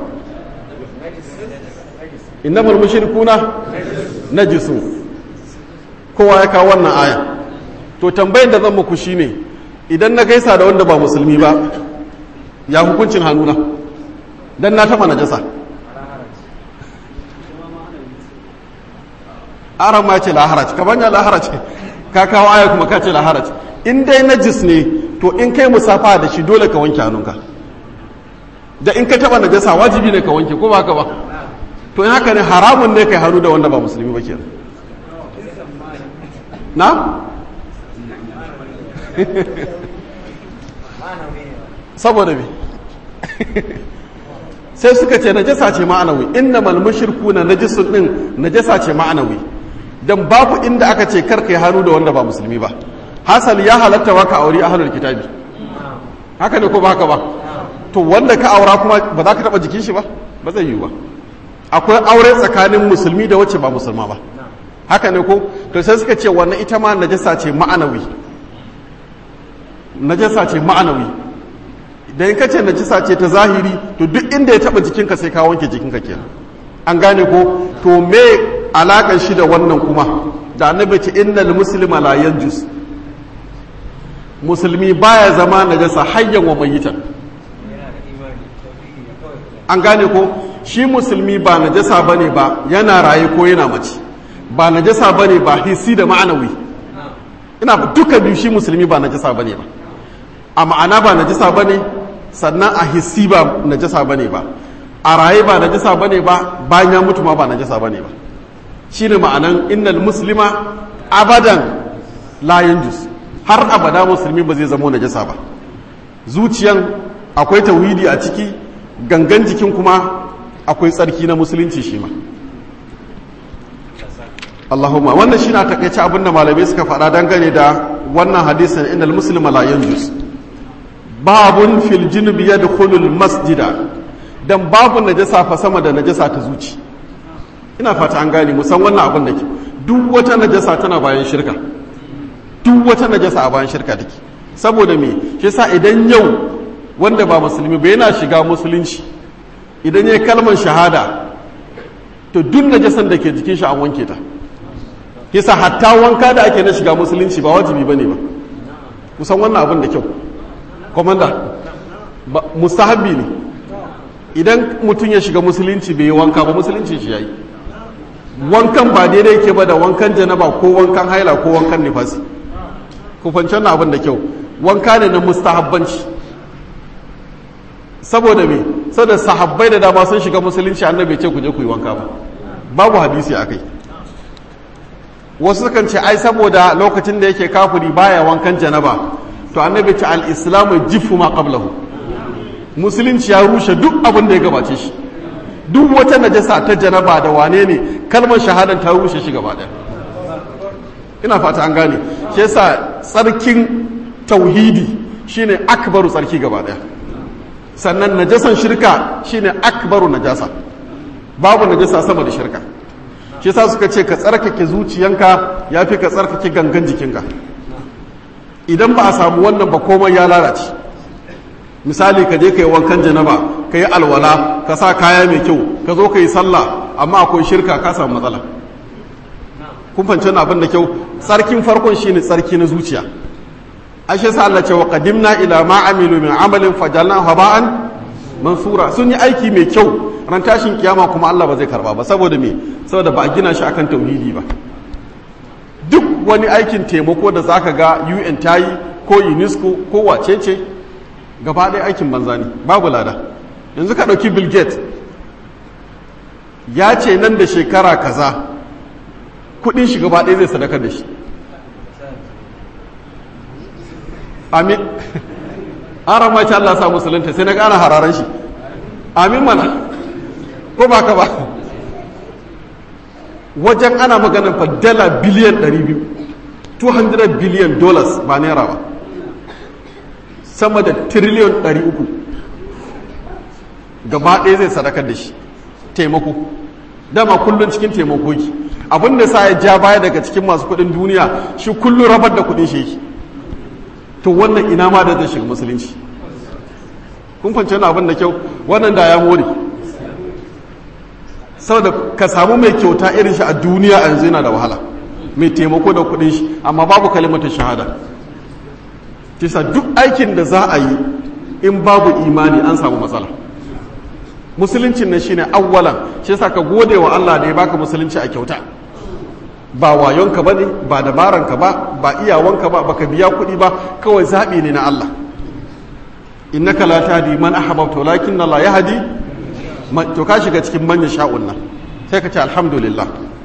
innamal mushrikuna najisu kowa ya kawo wannan aya to tambayin da zan muku shine idan na gaisa da wanda ba musulmi ba ya hukuncin hannuna dan na taba najasa aran ma ce laharaj ka banya laharaj ka kawo aya kuma ka ce laharaj in dai najis ne to in kai musafa da shi dole ka wanke hannunka da in ka taba najasa wajibi ne ka wanke ko ba ka ba to in haka ne haramun ne kai hannu da wanda ba musulmi ba kenan na saboda me sai suka ce najasa ce ma'anawi innamal mushrikuna najisun din najasa ce ma'anawi dan babu inda aka ce kar kai hannu da wanda ba musulmi ba hasali ya halatta wa ka aure ahlul kitabi haka ne ko ba haka ba to wanda ka aura kuma ba za ka taba jikin shi ba ba zai yi ba akwai aure tsakanin musulmi da wacce ba musulma ba haka ne ko to sai suka ce wannan ita ma najasa ce ma'anawi najasa ce ma'anawi idan ka ce najasa ce ta zahiri to duk inda ya taba jikinka sai ka wanke jikinka kenan an gane ko to me alakan shi da wannan kuma da annabi ce innal muslima la yanjus musulmi baya zama najasa hayyan wa mayyitan an gane ko shi musulmi ba najasa bane ba yana raye ko yana mace ba najasa bane ba hissi da ma'anawi ina duka biyu shi musulmi ba najasa bane ba a ma'ana ba najasa bane sannan a hissi ba najasa bane ba a raye ba najasa bane ba bayan ya mutu ma ba najasa bane ba shine ma'anan innal muslima abadan la yanjus har abada musulmi ba zai zama najasa ba zuciyan akwai tauhidi a ciki gangan jikin kuma akwai tsarki na musulunci shi ma Allahumma wannan shi na takaice abinda malamai suka faɗa dangane da wannan hadisin innal muslima la yanjus babun fil junubi yadkhulul masjida dan babu najasa fa sama da najasa ta zuci ina fata an gane musan wannan abin da ke duk wata najasa tana bayan shirka duk wata najasa a bayan shirka take saboda me shi sa idan yau wanda ba musulmi ba yana shiga musulunci idan ya kalmar shahada to duk najasan da ke jikin shi an wanke ta kisa hatta wanka da ake na shiga musulunci ba wajibi bane ba kusan wannan abin da kyau komanda mustahabbi ne idan mutum ya shiga musulunci bai yi wanka ba musulunci shi yayi wankan ba daidai yake ba da wankan janaba ko wankan haila ko wankan nifasi ku fanci wannan abin da kyau wanka ne na mustahabbanci saboda me saboda sahabbai da dama sun shiga musulunci annabi ce ku je ku yi wanka ba babu hadisi a kai wasu sukan ce ai saboda lokacin da yake kafiri baya wankan janaba to annabi ce al-islamu jifu ma qablahu musulunci ya rushe duk abin da ya gabace shi duk wata najasa ta janaba da wane ne kalmar shahadan ta rushe shi gaba daya ina fata an gane shi yasa tsarkin tauhidi shine akbaru tsarki gaba daya sannan najasan shirka shine akbaru najasa babu najasa sama da shirka shi yasa suka ce ka tsarkake zuciyanka yafi ka tsarkake gangan jikinka idan ba a samu wannan ba komai ya lalace misali ka je ka yi wankan janaba ka yi alwala ka sa kaya mai kyau ka zo ka yi sallah amma akwai shirka ka samu matsala kun fahimci abin da kyau tsarkin farkon shine tsarki na zuciya ashe sa Allah ce wa qadimna ila ma amilu min amalin fajalna haba'an mansura sun yi aiki mai kyau ran tashin kiyama kuma Allah ba zai karba ba saboda me saboda ba a gina shi akan tauhidi ba duk wani aikin taimako da zaka ga UN tayi ko UNESCO ko wacece gaba ɗaya aikin banza ne babu lada yanzu ka ɗauki Bill Gates ya ce nan da shekara kaza kudin shi gaba ɗaya zai sadakar da shi amin an ramaci Allah sa musulunta sai na gane hararen shi amin mana ko ba ka ba wajen ana maganin fa dala biliyan 200 200 biliyan dollars ba naira ba sama da triliyon 300 gaba ɗaya zai sadakar da shi taimako dama kullum cikin taimako ki abin da sa ya ja baya daga cikin masu kuɗin duniya shi kullum rabar da kuɗin shi yake to wannan ina ma da zai shiga musulunci kun fahimci wani abin da kyau wannan da ya more saboda ka samu mai kyauta irin shi a duniya a yanzu yana da wahala mai taimako da kuɗin shi amma babu kalimata shahada kisa duk aikin da za a yi in babu imani an samu matsala musuluncin nan shine awwalan shi yasa ka gode wa Allah da ya baka musulunci a kyauta ba wayonka bane ba dabaranka ba ba iyawanka ba baka biya kuɗi ba kawai zaɓi ne na Allah innaka la tahdi man ahbabta walakin Allah yahdi to ka shiga cikin manyan sha'un nan sai ka ce alhamdulillah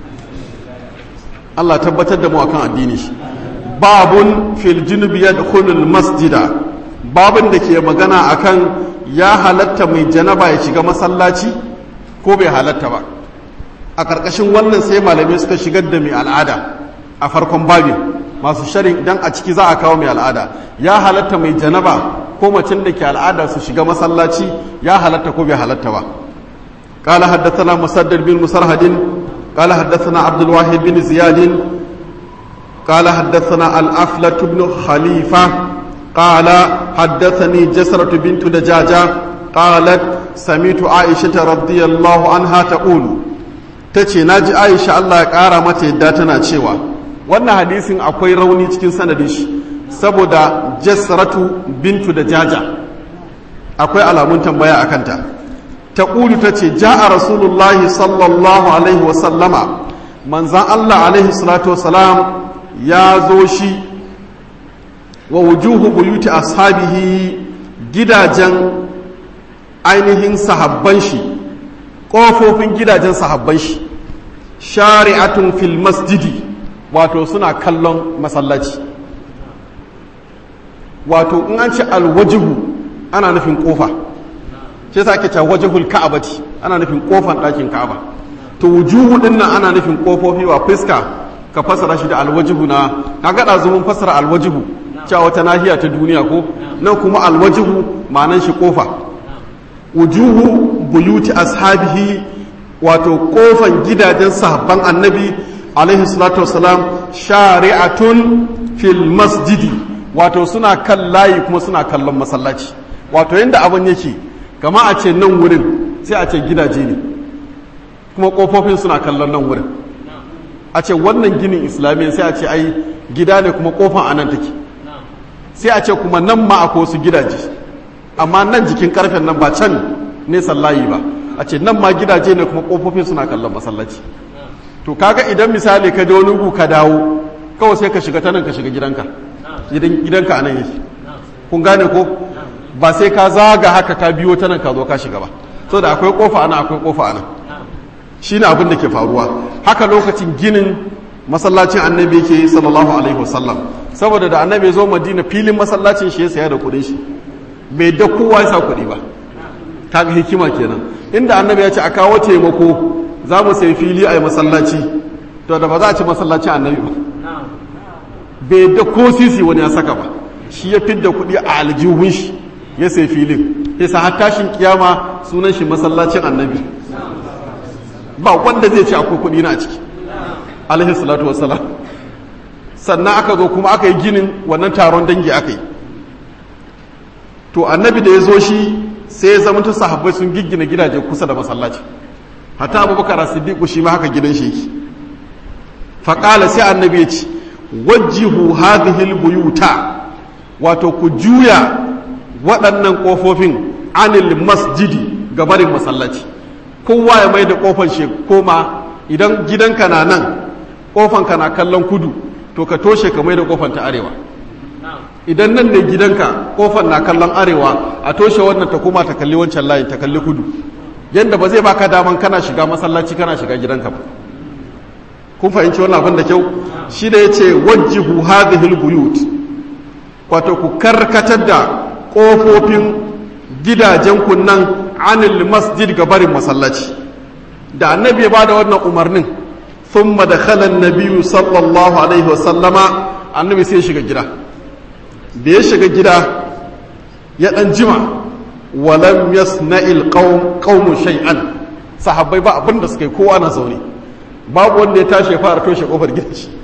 Allah tabbatar da mu akan addini shi babun fil junubi yadkhulul masjida babun da ke magana akan ya halatta mai janaba ya shiga masallaci ko bai halatta ba a ƙarƙashin wannan sai malamai suka shigar da mai al'ada a farkon babin masu sharin idan a ciki za a kawo mai al'ada ya halatta mai janaba ko macen da ke al'ada su shiga masallaci ya halatta ko bai halatta ba قال حدثنا مسدد بن مسرهد قال حدثنا عبد الواحد بن زياد قال حدثنا الأفلة بن خليفة قال حدثني جسرة بنت دجاجة قالت سميت عائشة رضي الله عنها تقول تتي ناجي عائشة الله يقارى متى داتنا تشيوا wannan hadisin akwai rauni cikin sanadin shi saboda jasratu bintu da jaja akwai alamun tambaya a kanta ta ƙulu ta ce ja a rasulullahi sallallahu alaihi wasallama manzan allah alaihi salatu wasalam ya zo shi wa wujuhu buyuti ashabihi gidajen ainihin sahabban shi ƙofofin gidajen sahabban shi shari'atun fil masjidi wato suna kallon masallaci wato in an ce alwajihu ana nufin ƙofa shi yasa ake cewa wajhul ka'abati ana nufin ƙofan ɗakin ka'aba to wujuhu din nan ana nufin ƙofofi wa fuska ka fasara shi da alwajihu na kaga da zumun fasara alwajihu cewa wata nahiya ta duniya ko nan kuma alwajihu ma'anan shi kofa wujuhu buyuti ashabihi wato kofan gidajen sahabban annabi alaihi salatu wasalam shari'atun fil masjidi wato suna kan layi kuma suna kallon masallaci wato yadda abin yake kama a ce nan wurin sai a ce gidaje ne kuma kofofin suna kallon nan wurin a ce wannan ginin islamiyya sai a ce ai gida ne kuma kofan anan take sai a ce kuma nan ma akwai wasu gidaje amma nan jikin karfen nan ba can nesan layi ba a ce nan ma gidaje ne kuma kofofin suna kallon masallaci to kaga idan misali ka je wani ka dawo kawai sai ka shiga ta nan ka shiga gidanka gidanka anan yake kun gane ko ba sai ka zaga haka ka biyo ta nan ka zo ka shiga ba so da akwai kofa ana akwai kofa ana shine abin da ke faruwa haka lokacin ginin masallacin annabi yake sallallahu alaihi wasallam saboda da annabi zo madina filin masallacin shi ya saya da kuɗin shi bai da kowa ya sa kuɗi ba kaga hikima kenan inda annabi ya ce a kawo taimako za mu sai fili a yi masallaci to da ba za a ci masallacin annabi ba bai da ko sisi wani ya saka ba shi ya fidda kuɗi a aljihun shi ya sai filin ya sa har tashin kiyama sunan shi masallacin annabi ba wanda zai ce akwai kuɗi na a ciki alaihi salatu wassalam sannan aka zo kuma aka yi ginin wannan taron dangi aka yi to annabi da ya zo shi sai ya zama ta sahabbai sun giggina gidaje kusa da masallaci hatta abubakar siddiq shi ma haka gidan shi yake faƙala sai annabi ya ce wajjihu hadhihi buyuta wato ku juya waɗannan ƙofofin anil masjidi ga barin masallaci kowa ya mai da ƙofar shi koma idan gidanka na nan ƙofanka na kallon kudu to ka toshe ka mai da ƙofar ta arewa idan nan ne gidanka ƙofar na kallon arewa a toshe wannan ta koma ta kalli wancan layin ta kalli kudu yadda ba zai baka daman kana shiga masallaci kana shiga gidanka ba kun fahimci wannan abin da kyau shi da ya ce wajjihu hadhihi buyut wato ku karkatar da ƙofofin gidajen kunnan anil masjid ga barin masallaci da annabi ya bada wannan umarnin thumma dakhala an-nabiyyu sallallahu alaihi wa sallama annabi sai ya shiga gida da ya shiga gida ya dan jima walam yasna'il qaum qaumu shay'an sahabbai ba abin da suka yi kowa na zaune babu wanda ya tashi ya fara toshe kofar gidan shi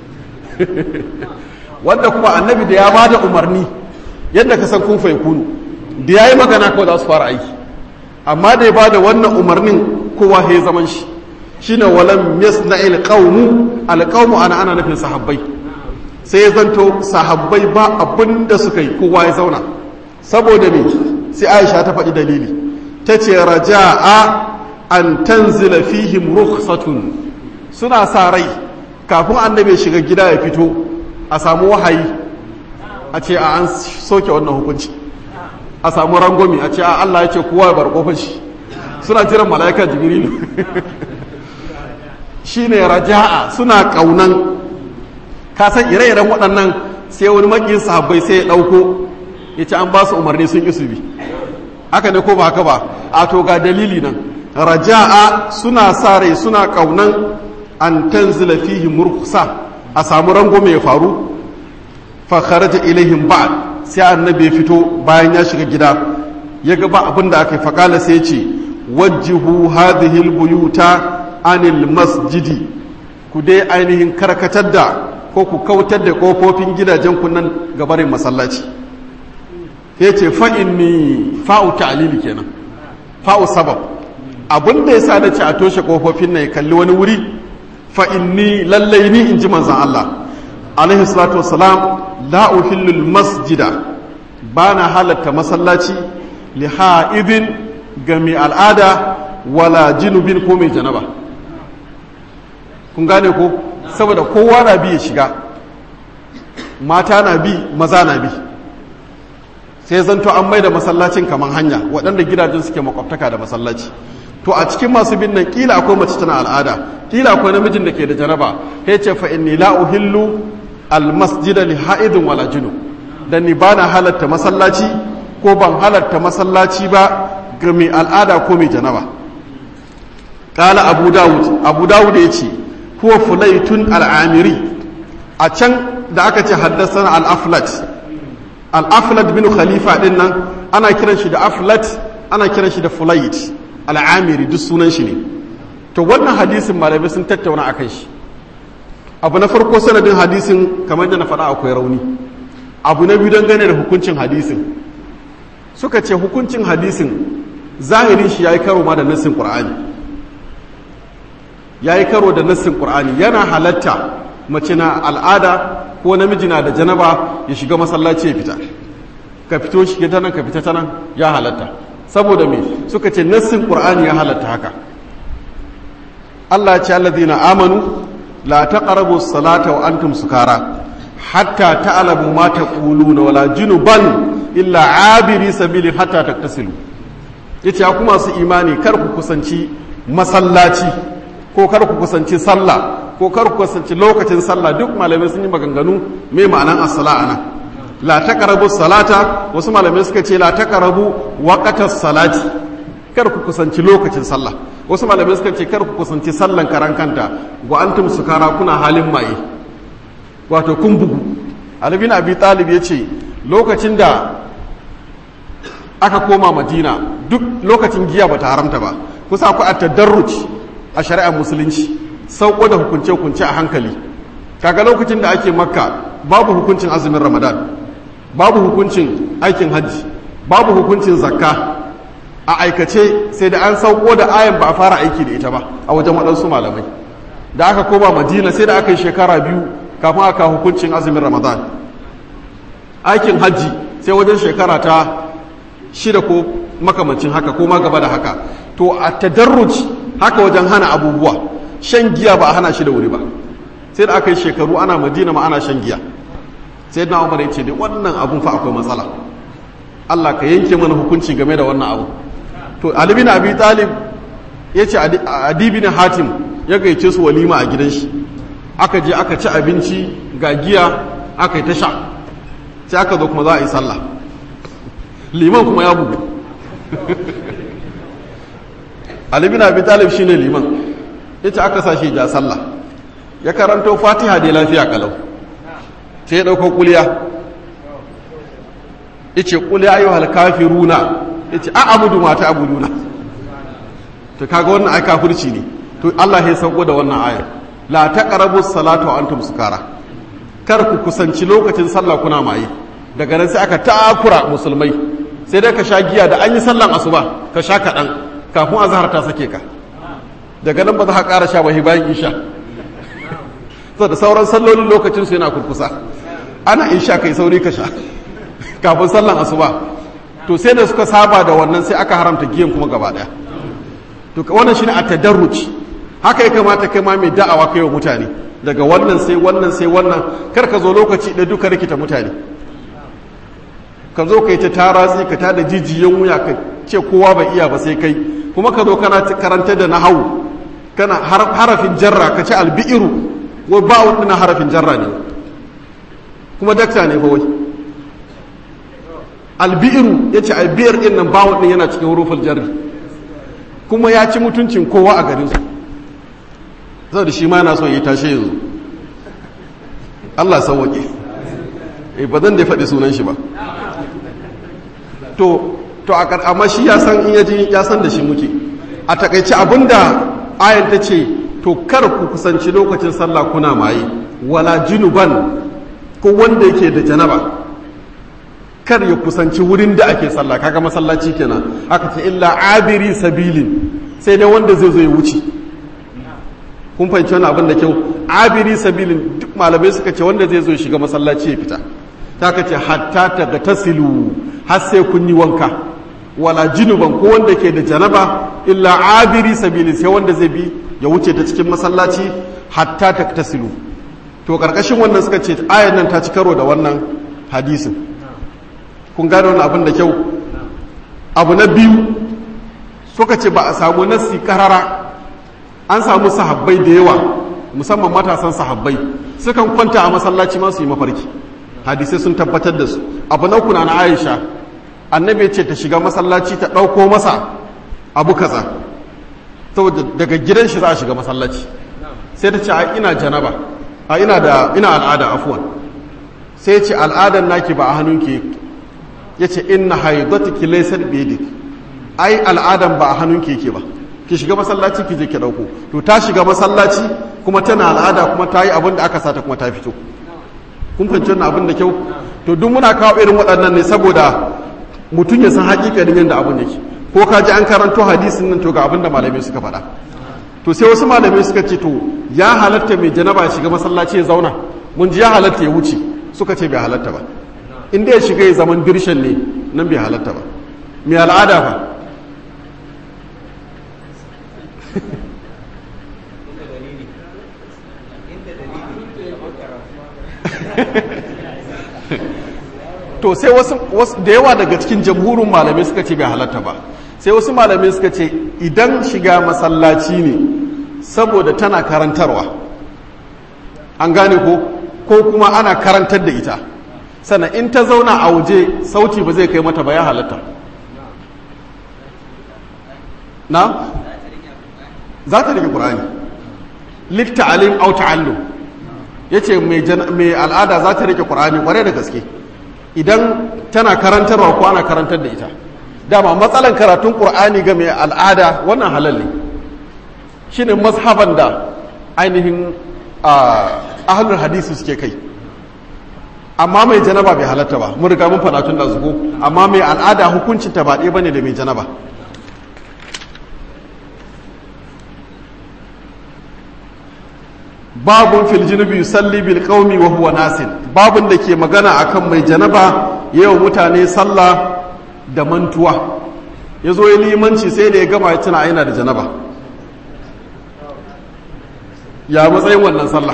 wanda kuma annabi da ya bada umarni yadda ka san kun fa kunu da yayi magana kawai za su fara aiki amma da ya bada wannan umarnin kowa ya zaman shi shine walam yasna'il qaumu alqaumu ana ana nufin sahabbai sai ya zanto sahabbai ba abin da suka yi kowa ya zauna saboda me sai Aisha ta faɗi dalili tace raja'a an tanzila fihim rukhsatun suna sa rai kafin annabi shiga gida ya fito a samu wahayi a ce a an soke wannan hukunci a samu rangomi a ce a Allah ya ce kowa ya bar kofar shi suna jiran mala'ika jibrilu shine raja'a suna kaunan ka san ire-iren waɗannan sai wani makin sahabbai sai ya ɗauko ya ce an ba su umarni sun ƙi su bi haka ne ko ba haka ba a to ga dalili nan raja'a suna sa rai suna kaunan an tanzila fihi murkusa a samu rango mai faru fa kharaja ilaihim ba'd sai annabi ya fito bayan ya shiga gida ya ga ba abin da aka yi faƙala sai ya ce wajjihu hadhihi albuyuta anil masjidi ku dai ainihin karkatar da ko ku kautar da kofofin gidajen kunnan gabarin masallaci ya ce fa'in ni fa'u ta'alili kenan fa'u sabab abin da ya sa da ce a toshe kofofin na ya kalli wani wuri fa'in ni lallai ni in ji manzan Allah alaihi salatu wasalam la uhillul masjida ba na halatta masallaci li ha'idin ga mai al'ada wala jinubin ko mai janaba kun gane ko saboda kowa na bi ya shiga mata na bi maza na bi sai zanto an mai da masallacin kamar hanya waɗanda gidajen suke makwabtaka da masallaci to a cikin masu bin nan kila akwai mace tana al'ada kila akwai namijin da ke da janaba ya ce fa inni la uhillu al masjida li ha'idin wala junub dan ni bana halatta masallaci ko ban halatta masallaci ba ga mai al'ada ko mai janaba kala abu dawud abu dawud ya ce huwa fulaitun al'amiri a can da aka ce haddasa al-aflat al-aflat bin khalifa din nan ana kiran shi da aflat ana kiran shi da fulait al'amiri duk sunan shi ne to wannan hadisin malamai sun tattauna akan shi abu na farko sanadin hadisin kamar da na faɗa akwai rauni abu na biyu dangane da hukuncin hadisin suka ce hukuncin hadisin zahirin shi ya yi karo ma da nassin ƙur'ani ya yi karo da nassin ƙur'ani yana halatta mace na al'ada ko namiji na da janaba ya shiga masallaci ya fita ka fito shi ta nan ka fita ta nan ya halatta saboda me suka ce nassin ƙur'ani ya halatta haka Allah ya ce allazina amanu la taqrabu salata wa antum sukara hatta ta'lamu ma taquluna wala junuban illa abiri sabilin hatta taktasilu yace ya kuma su imani kar ku kusanci masallaci ko kar ku kusanci sallah ko kar ku kusanci lokacin sallah duk malamai sun yi maganganu mai ma'anan as-sala ana la taqrabu salata wasu malamai suka ce la taqrabu waqtas salati kar ku kusanci lokacin sallah wasu malamai suka ce kar ku kusanci sallan karan kanta wa antum sukara kuna halin maye wato kun bugu Ali bin Abi Talib yace lokacin da aka koma Madina duk lokacin giya bata haramta ba kusa akwai at-tadarruj a shari'ar musulunci sauko da hukunce hukunce a hankali kaga lokacin da ake makka babu hukuncin azumin ramadan babu hukuncin aikin hajji babu hukuncin zakka a aikace sai da an sauko da ayan ba a fara aiki da ita ba a wajen waɗansu malamai da aka koma madina sai da aka yi shekara biyu kafin aka hukuncin azumin ramadan aikin hajji sai wajen shekara ta shida ko makamancin haka ko ma gaba da haka to a tadarruj haka wajen hana abubuwa shan giya ba a hana shi da wuri ba sai da aka yi shekaru ana madina ma ana shan giya sai na umar ya ce da wannan abun fa akwai matsala Allah ka yanke mana hukunci game da wannan abu to Ali bin Abi Talib ya ce Adi bin Hatim ya gaice su walima a gidan shi aka je aka ci abinci ga giya aka yi ta sha sai aka zo kuma za a yi sallah liman kuma ya bugu Ali bin Abi Talib shine liman ya ce aka sa shi ja sallah ya karanto Fatiha da lafiya kalau sai ya dauko kuliya yace qul ya ayyuhal kafiruna yace a abudu ma ta abuduna to kaga wannan ai kafirci ne to Allah ya sauko da wannan ayar la taqrabus salatu wa antum sukara kar ku kusanci lokacin sallah kuna maye daga nan sai aka takura musulmai sai dai ka sha giya da an yi sallan asuba ka sha kaɗan kafin azhar ta sake ka daga nan ba za ka ƙara sha ba bayan isha da sauran sallolin lokacin su yana kurkusa ana isha kai sauri ka sha kafin sallan asuba to sai da suka saba da wannan sai aka haramta giyan kuma gaba daya to wannan shine a tadarruci haka ya kamata kai ma mai da'awa kai wa mutane daga wannan sai wannan sai wannan kar ka zo lokaci da duka rikita mutane ka zo kai ta taratsi ka tada jijiyan wuya ka ce kowa bai iya ba sai kai kuma ka zo kana karanta da nahawu kana harafin jarra ka ce albi'iru wai ba'u dina harafin jarra ne kuma dakta ne fa wai albi'iru ya ce albiyar ɗin nan bawon ɗin yana cikin hurufin jarri kuma ya ci mutuncin kowa a garinsu zai da shi ma yana son ya tashe yanzu Allah sauwaƙe e ba zan da faɗi sunan shi ba to to a amma shi ya san in yaji ya san da shi muke a takaice abinda ayan ta ce to kar ku kusanci lokacin sallah kuna maye wala junuban ko wanda yake da janaba kar ya kusanci wurin da ake sallah kaga masallaci kenan aka ce illa abiri sabilin sai dai wanda zai zo ya wuce kun fahimci wani abin da kyau abiri sabilin duk malamai suka ce wanda zai zo ya shiga masallaci ya fita ta ka ce hatta ta ga tasilu har sai kun yi wanka wala jinuban ko wanda ke da janaba illa abiri sabilin sai wanda zai bi ya wuce ta cikin masallaci hatta ta tasilu to karkashin wannan suka ce ayan nan ta ci karo da wannan hadisin kun gane wani abin da kyau abu na biyu suka ce ba a samu nassi karara an samu sahabbai da yawa musamman matasan sahabbai sukan kwanta a masallaci ma su yi mafarki hadisai sun tabbatar da su abu na kuna na aisha annabi ce ta shiga masallaci ta ɗauko masa abu kaza saboda daga gidan shi za a shiga masallaci sai ta ce a ina janaba a ina da ina al'ada afuwan sai ce al'adan naki ba a hannunki ya ce inna haidatiki laysat biyadik ai al'adan ba a hannunki yake ba ki shiga masallaci ki je ki dauko to ta shiga masallaci kuma tana al'ada kuma ta yi abin da aka sata kuma ta fito kun fahimci wannan abin da kyau to duk muna kawo irin waɗannan ne saboda mutum ya san hakikanin yadda abin yake ko ka ji an karanto hadisin nan to ga abin da malamai suka faɗa to sai wasu malamai suka ce to ya halatta mai janaba ya shiga masallaci ya zauna mun ji ya halatta ya wuce suka ce bai halatta ba in da ya shiga ya zaman dirshan ne nan bai halatta ba mai al'ada fa to sai wasu da yawa daga cikin jamhurin malamai suka ce bai halatta ba sai wasu malamai suka ce idan shiga masallaci ne saboda tana karantarwa an gane ko ko kuma ana karantar da ita sannan in ta zauna a waje sauti ba zai kai mata ba ya halatta na za ta rike ƙur'ani likta alim au ta'allum ya ce mai al'ada za ta rike ƙur'ani ƙware da gaske idan tana karantarwa ko ana karantar da ita dama matsalan karatun ƙur'ani ga mai al'ada wannan halal ne shi ne mazhaban da ainihin ahalul hadisi suke kai amma mai janaba bai halatta ba mun riga mun faɗa tun da zugo amma mai al'ada hukuncin ta ba ɗaya bane da mai janaba babun fil junubi yusalli bil qaumi wa huwa nasin babun da ke magana akan mai janaba yayin mutane sallah da mantuwa yazo ya limanci sai da ya gama ya tuna aina da janaba ya matsayin wannan sallah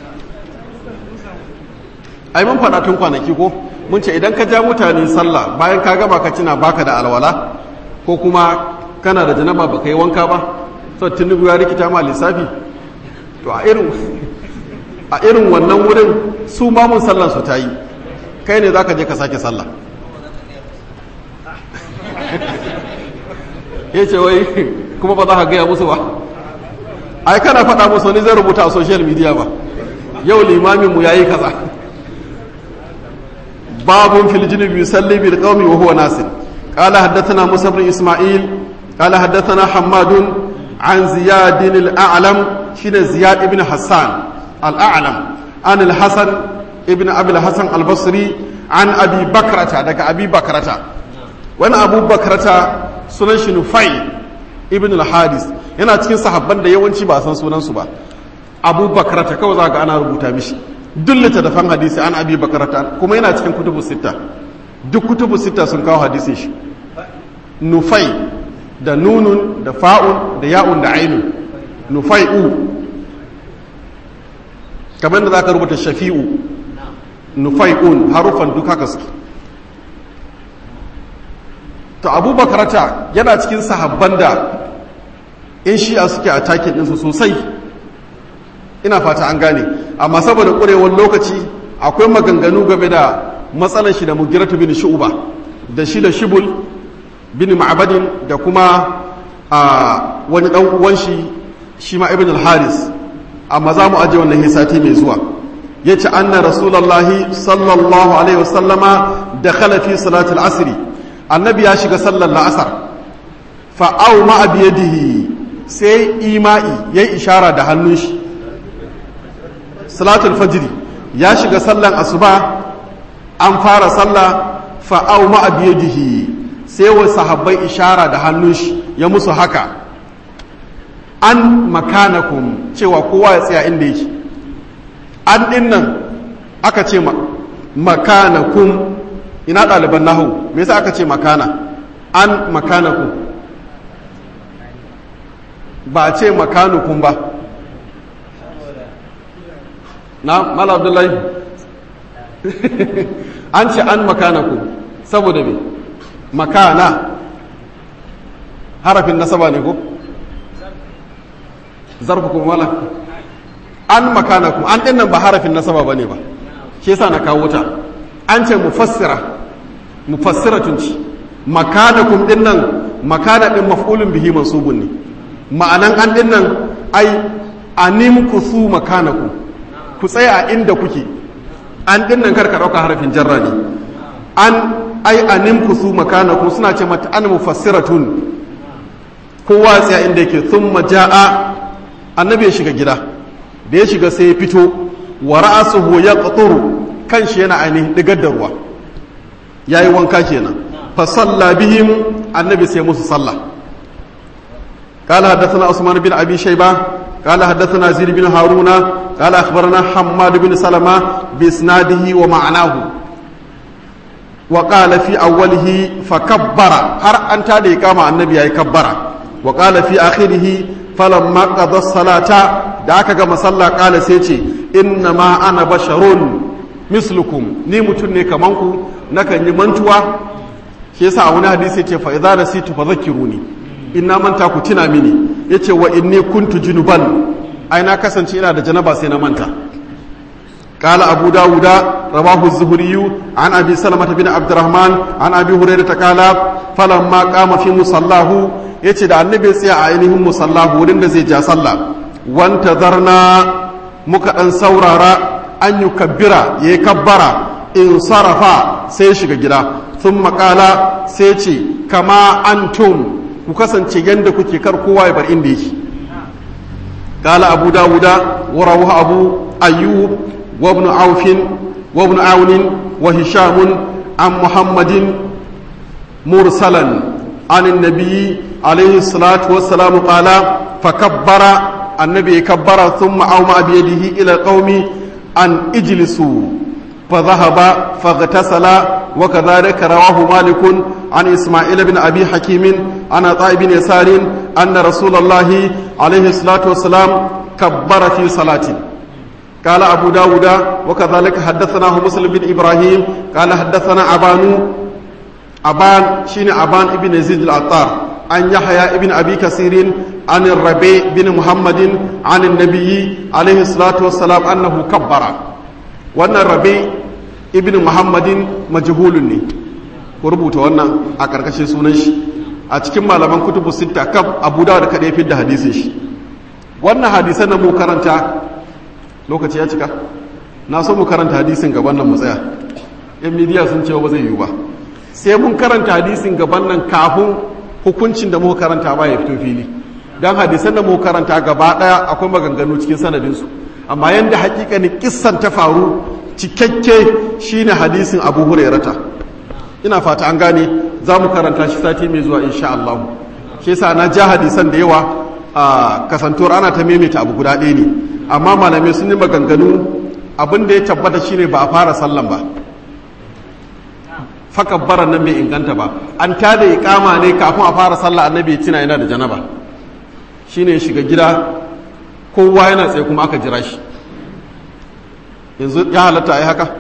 ai mun faɗa tun kwanaki ko mun ce idan ka ja mutane sallah bayan ka gama ka tuna baka da alwala ko kuma kana da janaba baka yi wanka ba so tunubu ya rikita ma lissafi to a irin a irin wannan wurin su mamun sallan su ta yi kai ne za ka je ka sake sallah ya ce wai kuma ba za ka gaya musu ba ai kana faɗa musu wani zai rubuta a social media ba yau limaminmu ya yi kaza babun fil junubi yusalli bil qaumi wa huwa nasir قال حدثنا موسى بن اسماعيل قال حدثنا حماد عن زياد الاعلم شين زياد ابن حسان الاعلم عن الحسن ابن ابي الحسن البصري عن ابي بكرة دك ابي بكرة وانا ابو بكرة sunan shi nufai ibn al-hadis yana cikin sahabban da yawanci ba san sunansu ba abu bakarata kawai za ga ana rubuta mishi duk littattafan hadisi an abi bakarata kuma yana cikin kutubu sita duk kutubu sita sun kawo hadisin shi nufai da nunun da fa'un da ya'un da ainun nufai'u kamar da za ka rubuta shafi'u nufai'un harufan duk haka suke to abubakarata yana cikin sahabban da in shi'a suke a takin ɗinsu sosai ina fata an gane amma saboda ƙurewar lokaci akwai maganganu game da matsalar shi da mugiratu bin shu'uba da shi da shibul bin ma'abadin da kuma a wani dan uwan shi shi ma ibn al-haris amma za mu aje wannan hisati mai zuwa yace anna rasulullahi sallallahu alaihi wasallama dakhala fi salati al-asr annabi ya shiga sallar la'asar fa aw ma biyadihi sai ima'i yayi ishara da hannun shi salatul fajr ya shiga sallan asuba an fara sallah fa'au ma'abiyadihi sai wa sahabbai ishara da hannun shi ya musu haka an makanakum cewa kowa ya tsaya inda yake an ɗin nan aka ce makanakum ina ɗaliban nahu me yasa aka ce makana an makanakum ba a ce makanukum ba na mala abdullahi an ce an makanaku saboda me makana harafin nasaba ne ko zarfu kuma mala an makanaku an dinnan ba harafin nasaba ba ne ba shi yasa na kawo ta an ce mufassira mufassiratun ci makanakum dinnan makana din maf'ulun bihi mansubun ne ma'anan an dinnan ai anim kusu makanakum ku tsaya a inda kuke an dinnan karka ɗauka harafin jarra ne an ai anim kusu makanakum suna ce mata an mufassiratun kowa tsaya inda yake thumma ja'a annabi ya shiga gida da ya shiga sai ya fito wa ra'asuhu yaqturu kanshi yana ainihin digar da ruwa yayi wanka kenan fa salla bihim annabi sai musu sallah قال حدثنا عثمان بن ابي شيبه قال حدثنا زيد بن هارون قال اخبرنا حماد بن سلمه باسناده ومعناه وقال في اوله فكبر هر انت da kama annabi yayi kabbara وقال في اخره فلما قضى الصلاه da aka gama sallah kala sai ce inna ma ana basharun mislukum ni mutum ne kaman ku nakan yi mantuwa shi yasa a wani hadisi ce fa idza nasitu fadhakkiruni in na manta ku tuna mini yace wa inni kuntu junuban ai na kasance ina da janaba sai na manta قال أبو داود رواه الزهري عن أبي سلمة بن عبد الرحمن عن أبي هريرة قال فلما قام في مصلاه yace da annabi ya tsaya a ainihin musallahu wurin da zai ja sallah wanta zarna muka dan saurara an yi kabbira ya yi kabbara in sarrafa sai shiga gida sun makala sai ce kama antum ku kasance yadda kuke kar kowa ya bar inda yake kala abu dawuda wa rawahu abu ayyub wa ibn aufin wa ibn aunin wa hishamun an muhammadin mursalan عن النبي عليه الصلاة والسلام قال فكبر annabi ya kabbara thumma auma bi yadihi ila qaumi an ijlisu fa dhahaba faghtasala wa kadhalika rawahu malik an isma'il bin abi hakim ana ta'i bin yasarin anna rasulullahi alayhi salatu wassalam kabbara fi salatin قال أبو داود وكذلك حدثناه مسلم بن إبراهيم قال حدثنا أبان أبان شين أبان ابن يزيد العطار عن يحيى ابن أبي كثير عن الربيع بن محمد عن النبي عليه الصلاة والسلام أنه كبر وأن الربيع ابن محمد مجهول وربط وأن أكركش سونش أتكلم على من كتب الستة كب أبو داود كده في الحديث wannan hadisan da mu karanta lokaci ya cika na so mu karanta hadisin gaban nan mu tsaya yan midiya sun ce ba zai yiwu ba sai mun karanta hadisin gaban nan kafin hukuncin da muka karanta ba ya fito fili dan hadisan da muka karanta gaba daya akwai maganganu cikin sanadin su amma yanda hakikanin kissan ta faru cikakke shine hadisin Abu Hurairata ina fata an gane za mu karanta shi sati mai zuwa insha Allah shi yasa na ja hadisan da yawa a kasantuwar ana ta maimaita abu guda ɗaya ne amma malamai sun yi maganganu abin da ya tabbata shine ba a fara sallan ba fakabbaran nan bai inganta ba an tada iqama ne kafin a fara sallah annabi ya tuna yana da janaba shine ya shiga gida kowa yana tsaye kuma aka jira shi yanzu ya halatta ai haka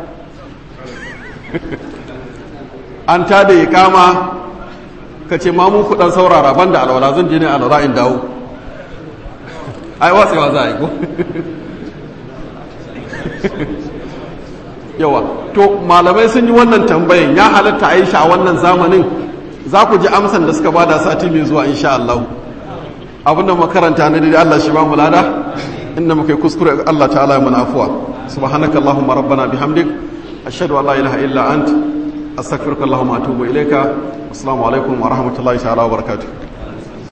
an tada iqama ka ce ma mu kudan saurara banda alwala zan je ne alwala in dawo ai watsewa za a yi ko yawa to malamai sun yi wannan tambayin ya halatta aisha a wannan zamanin za ku ji amsan da suka bada sati mai zuwa insha Allah abinda makaranta na dai Allah shi ba mu lada inda muka yi kuskure Allah ta'ala mana afuwa subhanaka allahumma rabbana bihamdik ashhadu an la ilaha illa ant astaghfiruka allahumma atubu ilayka assalamu alaikum wa rahmatullahi ta'ala wa barakatuh